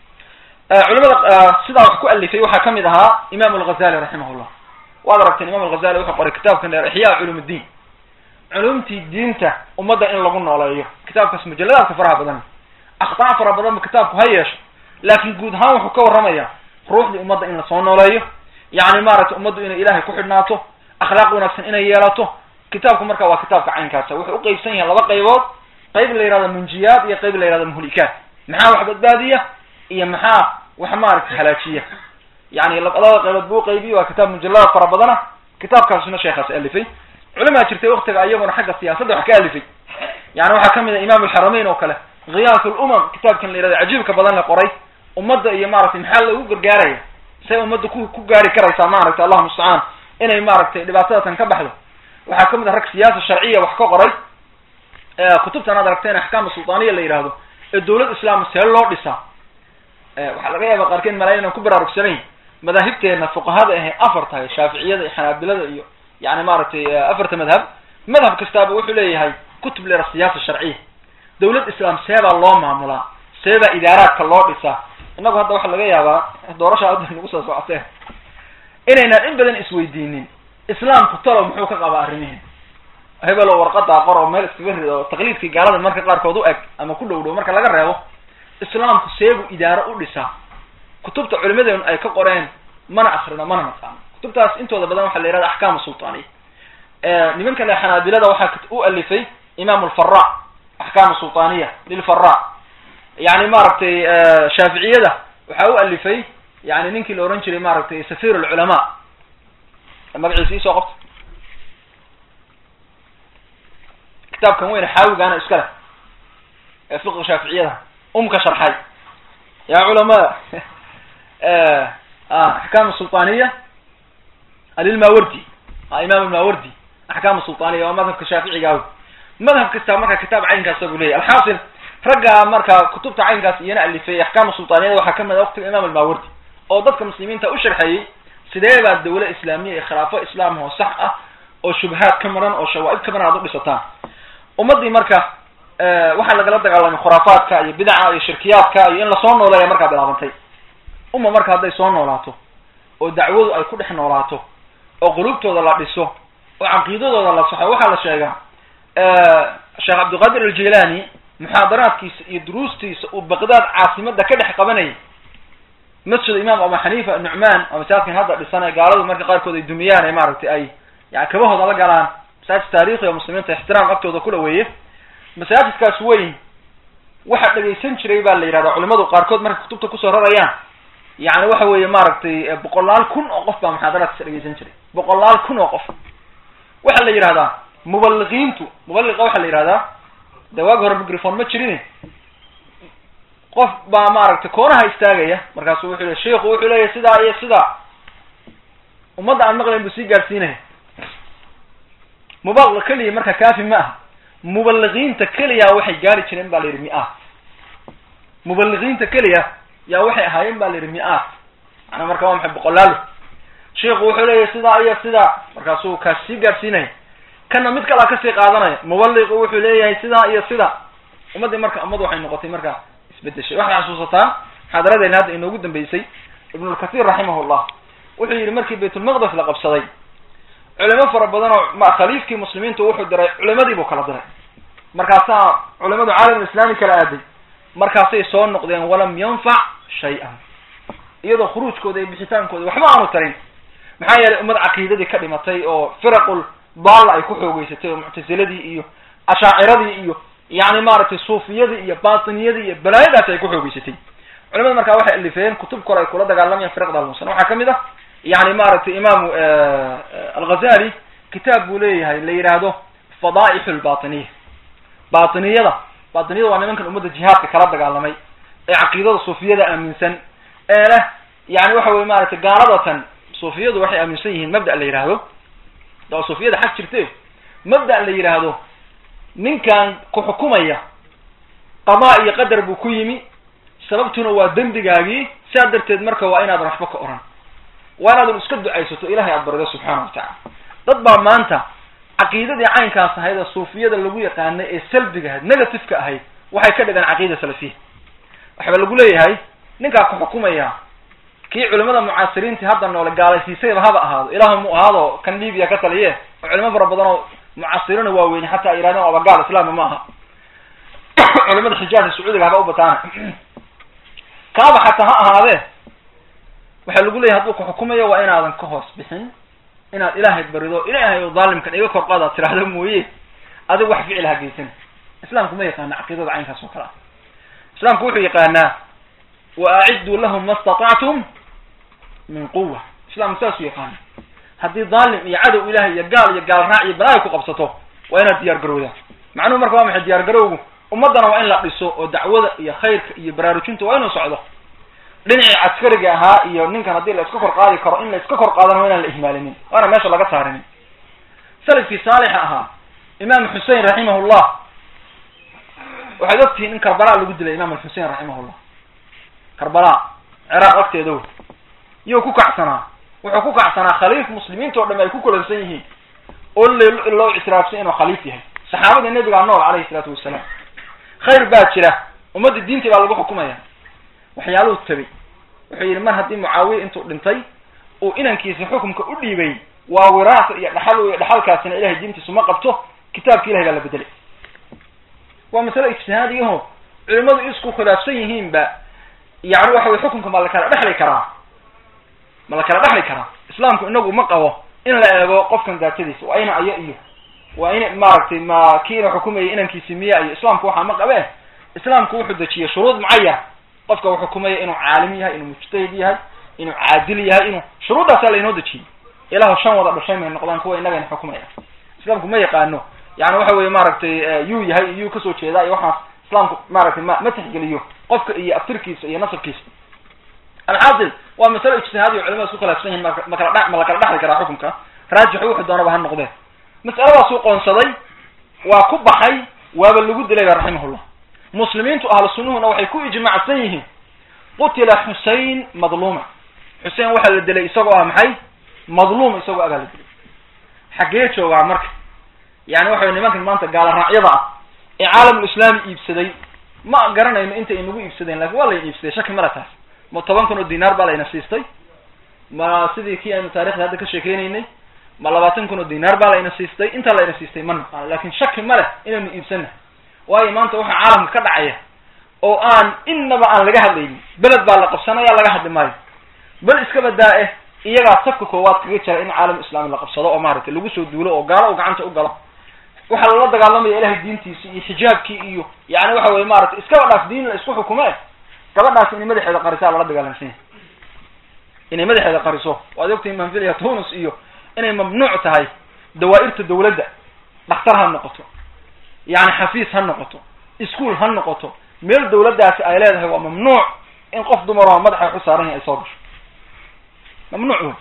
culimada sidaa wax ku alifay waxaa kamid ahaa imam alghazali raximahullah waad aragteen imam alghazali wuxuu qoray kitaabkan dheer ixyaa culum ddiin culumtii diinta ummadda in lagu nooleeyo kitaabkaas mujaladaadka faraha badan akhtaa fara badanba kitaabku ha yeesho laakin guud ahaan wuxuu ka warramaya ruuxdii ummadda in lasoo nooleeyo yani maaragtay ummaddu inay ilahay ku xidhnaato akhlaaq wanaagsan inay yeelato kitaabku marka waa kitaabka caynkaasa wuxuu uqeybsan yahay laba qaybood qayb la yihahdo munjiyaat iyo qayb la yihahdo muhlikaat maxaa wax badbaadiya iyo maxaa wax maaragtay halaajiya yani labada qaybood buu uqeybiye waa kitaab mujaladaad fara badana kitaabkaasuna sheekhaas alifay culimaa jirtay waktiga iyaguna xagga siyaasadda wax ka alifay yani waxaa kamid ah imam alxaramayn oo kale khiyaas lumam kitaabkan la yihahdo cajiibka badan la qoray ummadda iyo maaragtay maxaa lagu gargaaraya say ummadda ku ku gaari karaysaa maaragtay allahuma mustacaan inay maaragtay dhibaatadatan ka baxdo waxaa kamid ah rag siyaasa sharciya wax ka qoray kutubtan aad aragteen axkaam sultaaniya la yihahdo ee dawlad islaam see loo dhisaa waxaa laga yaaba qaarkeed malaa inaan ku baraarugsanayn madaahibteena fuqahada ahe afar tahay shaaficiyada iyo xanaabilada iyo yani maaragtay afarta madhab madhab kastaaba wuxuu leeyahay kutub lera siyaasa sharciya dawlad islaam seebaa loo maamulaa seebaa idaaraadka loo dhisaa innagu hadda waxaa laga yaabaa doorasha hadda nagu soo socotee inaynaan in badan isweydiinin islaamku talow muxuu ka qabaa arrimihi hebelo warqadaa qor oo meel iskaga rid oo taqliidkii gaalada marka qaarkood u eg ama ku dhow dhow marka laga reebo islaamku seegu idaaro u dhisaa kutubta culimadeenu ay ka qoreen mana akrino mana naqaano kutubtaas intooda badan waxaa la yihahda axkaamu sultaaniya nimanka le xanaabilada waxaa u alifay imam lfara axkaamu sultaaniya lilfara yani maaragtay shaaficiyada waxaa u alifay yani ninkii la ohan jiray maaragtay safir lculamaa magaciisa isoo qabta kitaabkan weyne xaawigaana iska leh ee fiqa shaaficiyada umka sharxay ya culama axkaam sulطaniya alilmawardi imam ilmawardi axkaam sulطaniya waa madhabka shaaficiga madhab kasta marka kitaab caynkaasa bu leyahy alxaasil ragga marka kutubta caynkaas iyana alifay axkaam sulطaniyada waxaa kamid a waqtiga imam almawardi oo dadka muslimiinta u sharxeeyey sidee baa dawla islaamiya iyo khilaafo islaam oo sax ah oo shubahaad ka maran oo shawaaib ka maran aad u dhisataan ummadii marka waxaa lagala dagaalamay khuraafaadka iyo bidaca iyo shirkiyaadka iyo in lasoo nooleeya markaa bilaabantay uma marka hadday soo noolaato oo dacwadu ay ku dhex noolaato oo qulubtooda la dhiso oo caqiidadooda la saxo waxaa la sheegaa sheekh cabdilqaadir aljilani muxaadaraadkiisa iyo duruustiisa uu baqdaad caasimada ka dhex qabanayay masjid imaam abu xaniifa nucmaan oo masaajidkan hadda dhisanay gaaladu marka qaarkood ay dumiyaan ee maaragtay ay yani kabahooda la galaan masaajid taarikhi oo muslimiinta ixtiraam agtooda ku dhaweeye masaajidkaas weyn waxa dhegaysan jiray baa la yidhahdaa culimadu qaarkood markay kutubta kusoo rarayaan yani waxa weeye maaragtay boqolaal kun oo qof baa muxaadaraadkiisa dhegaysan jiray boqolaal kun oo qof waxaa la yidhahdaa mubaliqiintu mubaliqa waxaa la yidhahdaa de waagi hore microphone ma jirin qof baa maaragtay koonaha istaagaya markaasu wuxuu le sheiku wuxuu leeyahy sidaa iyo sidaa ummadda aan maqlayn buu sii gaadhsiinaya mubaliq keliya marka kaafi ma aha mubaliqiinta keliya waxay gaari jireen ba la yidhi mi-aad mubaliqiinta keliya yaa waxay ahaayeen ba la yidhi mi-aad macnaa marka waa maxay boqolaalo sheiku wuxuu leeyahy sidaa iyo sidaa markaasuu kaas sii gaadhsiinaya kana mid kalaa kasii qaadanaya mubaliqu wuxuu leeyahay sidaa iyo sidaa ummaddii marka ummad waxay noqotay marka isbedeshay waxay xasuusataa muxaadaradeena hadda inoogu dambeysay ibnulkathir raximahullah wuxuu yidhi markii baytulmaqdes la qabsaday culimo fara badan oo khaliifkii muslimiintu wuxuu diray culimadii buu kala diray markaasaa culimadu caalamulislaami kala aaday markaasay soo noqdeen walam yanfac shay-an iyadoo khuruujkooda iyo bixitaankooda waxba aanu tarin maxaa yeelay ummad caqiidadii ka dhimatay oo firaqul daalla ay ku xoogeysatay oo muctasiladii iyo ashaaciradii iyo yani maaragtay suufiyadii iyo batiniyadii iyo balaayadaasi ay ku xoogeysatay culimada markaa waxay alifeen kutub kore ay kula dagaalamayaan firaqda almusan waxaa kamid ah yani maaragtay imaamu alghazali kitaab buu leeyahay la yidhaahdo fadaaixu lbatiniya batiniyada batiniyada waa nimankan ummadda jihaadka kala dagaalamay ee caqiidada suufiyada aaminsan ee leh yani waxa weye maaragtay gaaladatan suufiyadu waxay aaminsan yihiin mabda la yidhaahdo da suufiyada xag jirte mabda la yidhaahdo ninkan ku xukumaya qadaa iyo qadar buu ku yimi sababtuna waa dembigaagii sidaa darteed marka waa inaadan waxba ka oran waa inaadan iska ducaysato ilahay aad barido subxaana wa tacala dad baa maanta caqiidadii caynkaas ahayd ee suufiyada lagu yaqaanay ee salbiga ahayd negativeka ahayd waxay ka dhigaan caqiida salafiya waxaba lagu leeyahay ninkaa ku xukumaya kii culimada mucaasiriintii hadda noole gaalaysiisayba haba ahaado ilaah mu ahaado kan libiya ka taliye oo culimo fara badan oo mucaasiriina waaweyne xataa ay yidhahdeen aba gaal islaami ma aha culimada xijaajka sacuudiga haba u bataana kaaba xataa ha ahaadee waxaa lagu leeyahay hadduu ku xukumayo waa inaadan ka hoos bixin inaad ilaahay barido ilaahay oo daalimkan iga kor qaad aad tiraahdo mooye adigu wax ficil ha geysan islaamku ma yaqaana caqiidada caynkaas oo kale ah islaamku wuxuu yaqaanaa wa acidduu lahum ma istatactum min quwa islaamku saasuu yaqaana haddii daalim iyo cadow ilahay iyo gaal iyo gaal raac iyo balaayo ku qabsato waa inaad diyaar garowdaa macnuhu marka waa maxay diyaar garowgu ummaddana waa in la dhiso oo dacwada iyo khayrka iyo baraarujinta waa inuu socdo dhinacii caskariga ahaa iyo ninkan haddii la iska kor qaadi karo in la iska kor qaadana waa inaan la ihmaalinin waana meesha laga saarinin salafkii saalixa ahaa imaam xusein raximahullah waxaad ogtihiin in karbala lagu dilay imaam alxusein raximahullah karbala ciraaq agteeda wey iyou ku kacsanaa wuxuu ku kacsanaa khaliif muslimiinta o dham ay ku kulansan yihiin oo l loo ictiraafsan inuu khaliif yahay saxaabada nebigaa nool calayhi isalaatu wasalaam khayr baa jira ummadda diintii baa lagu xukumaya waxyaaluhu tabay wuxuu yidhi mar haddii mucaawiya intuu dhintay uu inankiisa xukumka u dhiibay waa wiraasa iyo dhaxal iyo dhaxalkaasina ilahay diintiisu ma qabto kitaabka ilahay baa la bedelay waa masale ijtihaadiyaho culimadu isku khilaafsan yihiinba yani waxa weye xukunka ma la kala dhexli karaa ma la kala dhexli karaa islaamku inagu ma qabo in la eego qofkan daatadiisa waa ina ayo iyo waa in maaragtay ma kiina xukumayay inankiisi miya iyo islaamku waxaa ma qabe islaamku wuxuu dejiyey shuruud mucayan qofka uu xukumaya inuu caalim yahay inuu mujtahid yahay inuu caadil yahay inuu shuruuddaasa laynoo dejiyey ilahu shan wada dhashay may noqdaan kuwa inagayna xukumaya islaamku ma yaqaano yani waxa weye maaragtay yuu yahay iyo yuu kasoo jeedaa iyo waxaas islaamku maaragtay ma ma tixgeliyo qofka iyo aftirkiisa iyo nasabkiisa alxaasil waa masalo ijtihaadi o culimada isku khilaafsan yihin makala dh ma la kala dhexli karaa xukunka raajixu wuxuu doonaba ha noqdee mas'aladaasuu qoonsaday waa ku baxay waaba lagu dilay ba raximahullah muslimiintu ahlu sunnuhuna waxay ku ijmacsan yihiin qutila xusein madluuma xuseen waxaa la dilay isagoo ah maxay madluum isagoo agaa la dilay xaggee joogaa marka yani waxa nimankan maanta gaala raacyada ah ee caalamulislaami iibsaday ma garanayno inta inagu iibsadeen lakin waa layna iibsaday shaki male taas ma toban kun oo dinaar baa layna siistay ma sidii kii aynu taarikhda hadda ka sheekeynaynay ma labaatan kun oo dinaar baa layna siistay intaa layna siistay ma naqaano lakin shaki ma leh inaynu iibsana waayo maanta waxa caalamka ka dhacaya oo aan innaba aan laga hadlaynin beled baa la qabsanaya laga hadli maayo bal iska badaa eh iyagaa safka koowaad kaga jira in caalam islaami la qabsado oo maaragtay lagu soo duulo oo gaalo u gacanta u galo waxaa lala dagaalamaya ilahay diintiisi iyo xijaabkii iyo yani waxa weye maaragtay iskaba dhaaf diin la isku xukume gabadhaas inay madaxeeda qarisaa lala dagaalamsan yahay inay madaxeeda qariso waad ogtahay manfiliya tunis iyo inay mamnuuc tahay dawaa'irta dawladda dhakhtar ha noqoto yani xafiis ha noqoto ischool ha noqoto meel dawladdaasi ay leedahay waa mamnuuc in qof dumaroo madaxa waxu saaran yahay ay soo gasho mamnuuc wey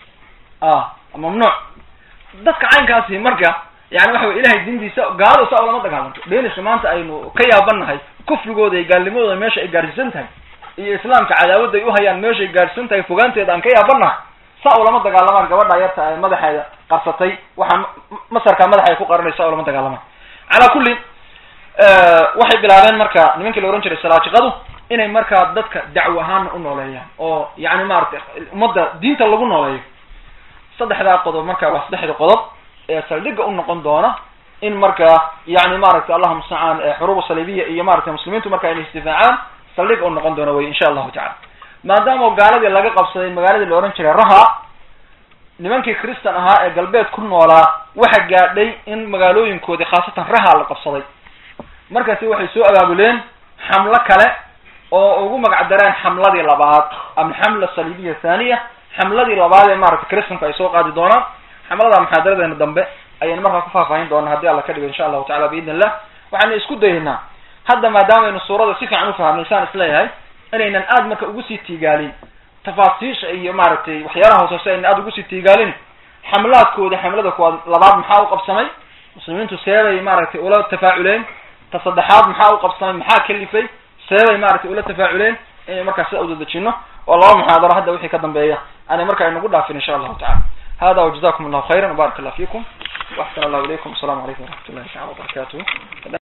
a mamnuuc dadka caynkaasi marka yani waxa wey ilahay diintiisa gaaladu saa ulama dagaalanto deniska maanta aynu ka yaabanahay kufrigooda iyo gaalnimadooda meesha ay gaadhsiisan tahay iyo islaamka cadaawadda ay uhayaan meesha ay gaadhsiisan tahay fogaanteeda aan ka yaabanahay saa ulama dagaalamaan gabadha yarta ay madaxeeda qarsatay waxaa masarkaa madaxa ay ku qaranaysa saa ulama dagaalamaan calaa kulli waxay bilaabeen marka nimankii la ohan jiray salaajiqadu inay markaa dadka dacwo ahaana u nooleeyaan oo yani maaragtay ummadda diinta lagu nooleeyo saddexdaa qodob marka waa saddexda qodob ee saldhigga u noqon doona in marka yani maaragtay allahuma mustacaan xuruub saliibiya iyo maratay muslimiintu marka inay istifaacaan saldhigga u noqon doona wey insha allahu tacala maadaama gaaladii laga qabsaday magaaladii la ohan jiray raha nimankii christan ahaa ee galbeed ku noolaa waxa gaadhay in magaalooyinkoodii khaasatan raha la qabsaday markaasi waxay soo abaabuleen xamlo kale oo ugu magac dareen xamladii labaad ama xamla saliibiya thaniya xamladii labaad ee maaragtay christanku ay soo qaadi doonaan xamlada muxaadaradeena dambe ayaynu markaa ku faahfaahin doonaa haddii alla ka dhigo insha allahu tacala biidn illah waxaynu isku dayaynaa hadda maadaamaynu suurada si fiican ufahamnay saan isleeyahay inaynan aad marka ugu sii tiigaalin tafaasiisha iyo maaragtay waxyaalaha hoosose aynan aada ugu sii tiigaalin xamlaadkooda xamlada kuwaad labaad maxaa u qabsamay muslimiintu seebay maaragtay ula tafaaculeen ta saddexaad maxaa u qabsamay maxaa kalifay seebay maaragtay ula tafaaculeen inay markaa sida udadejino oo laba muxaadaro hadda wixii ka dambeeya aanay marka inagu dhaafin insha allahu tacala hada wajazakum allahu khayra wbarak allah fikum waxsan allahu ilaykum asalamu calaykum waraxmat ullahi tacala wabarakatuh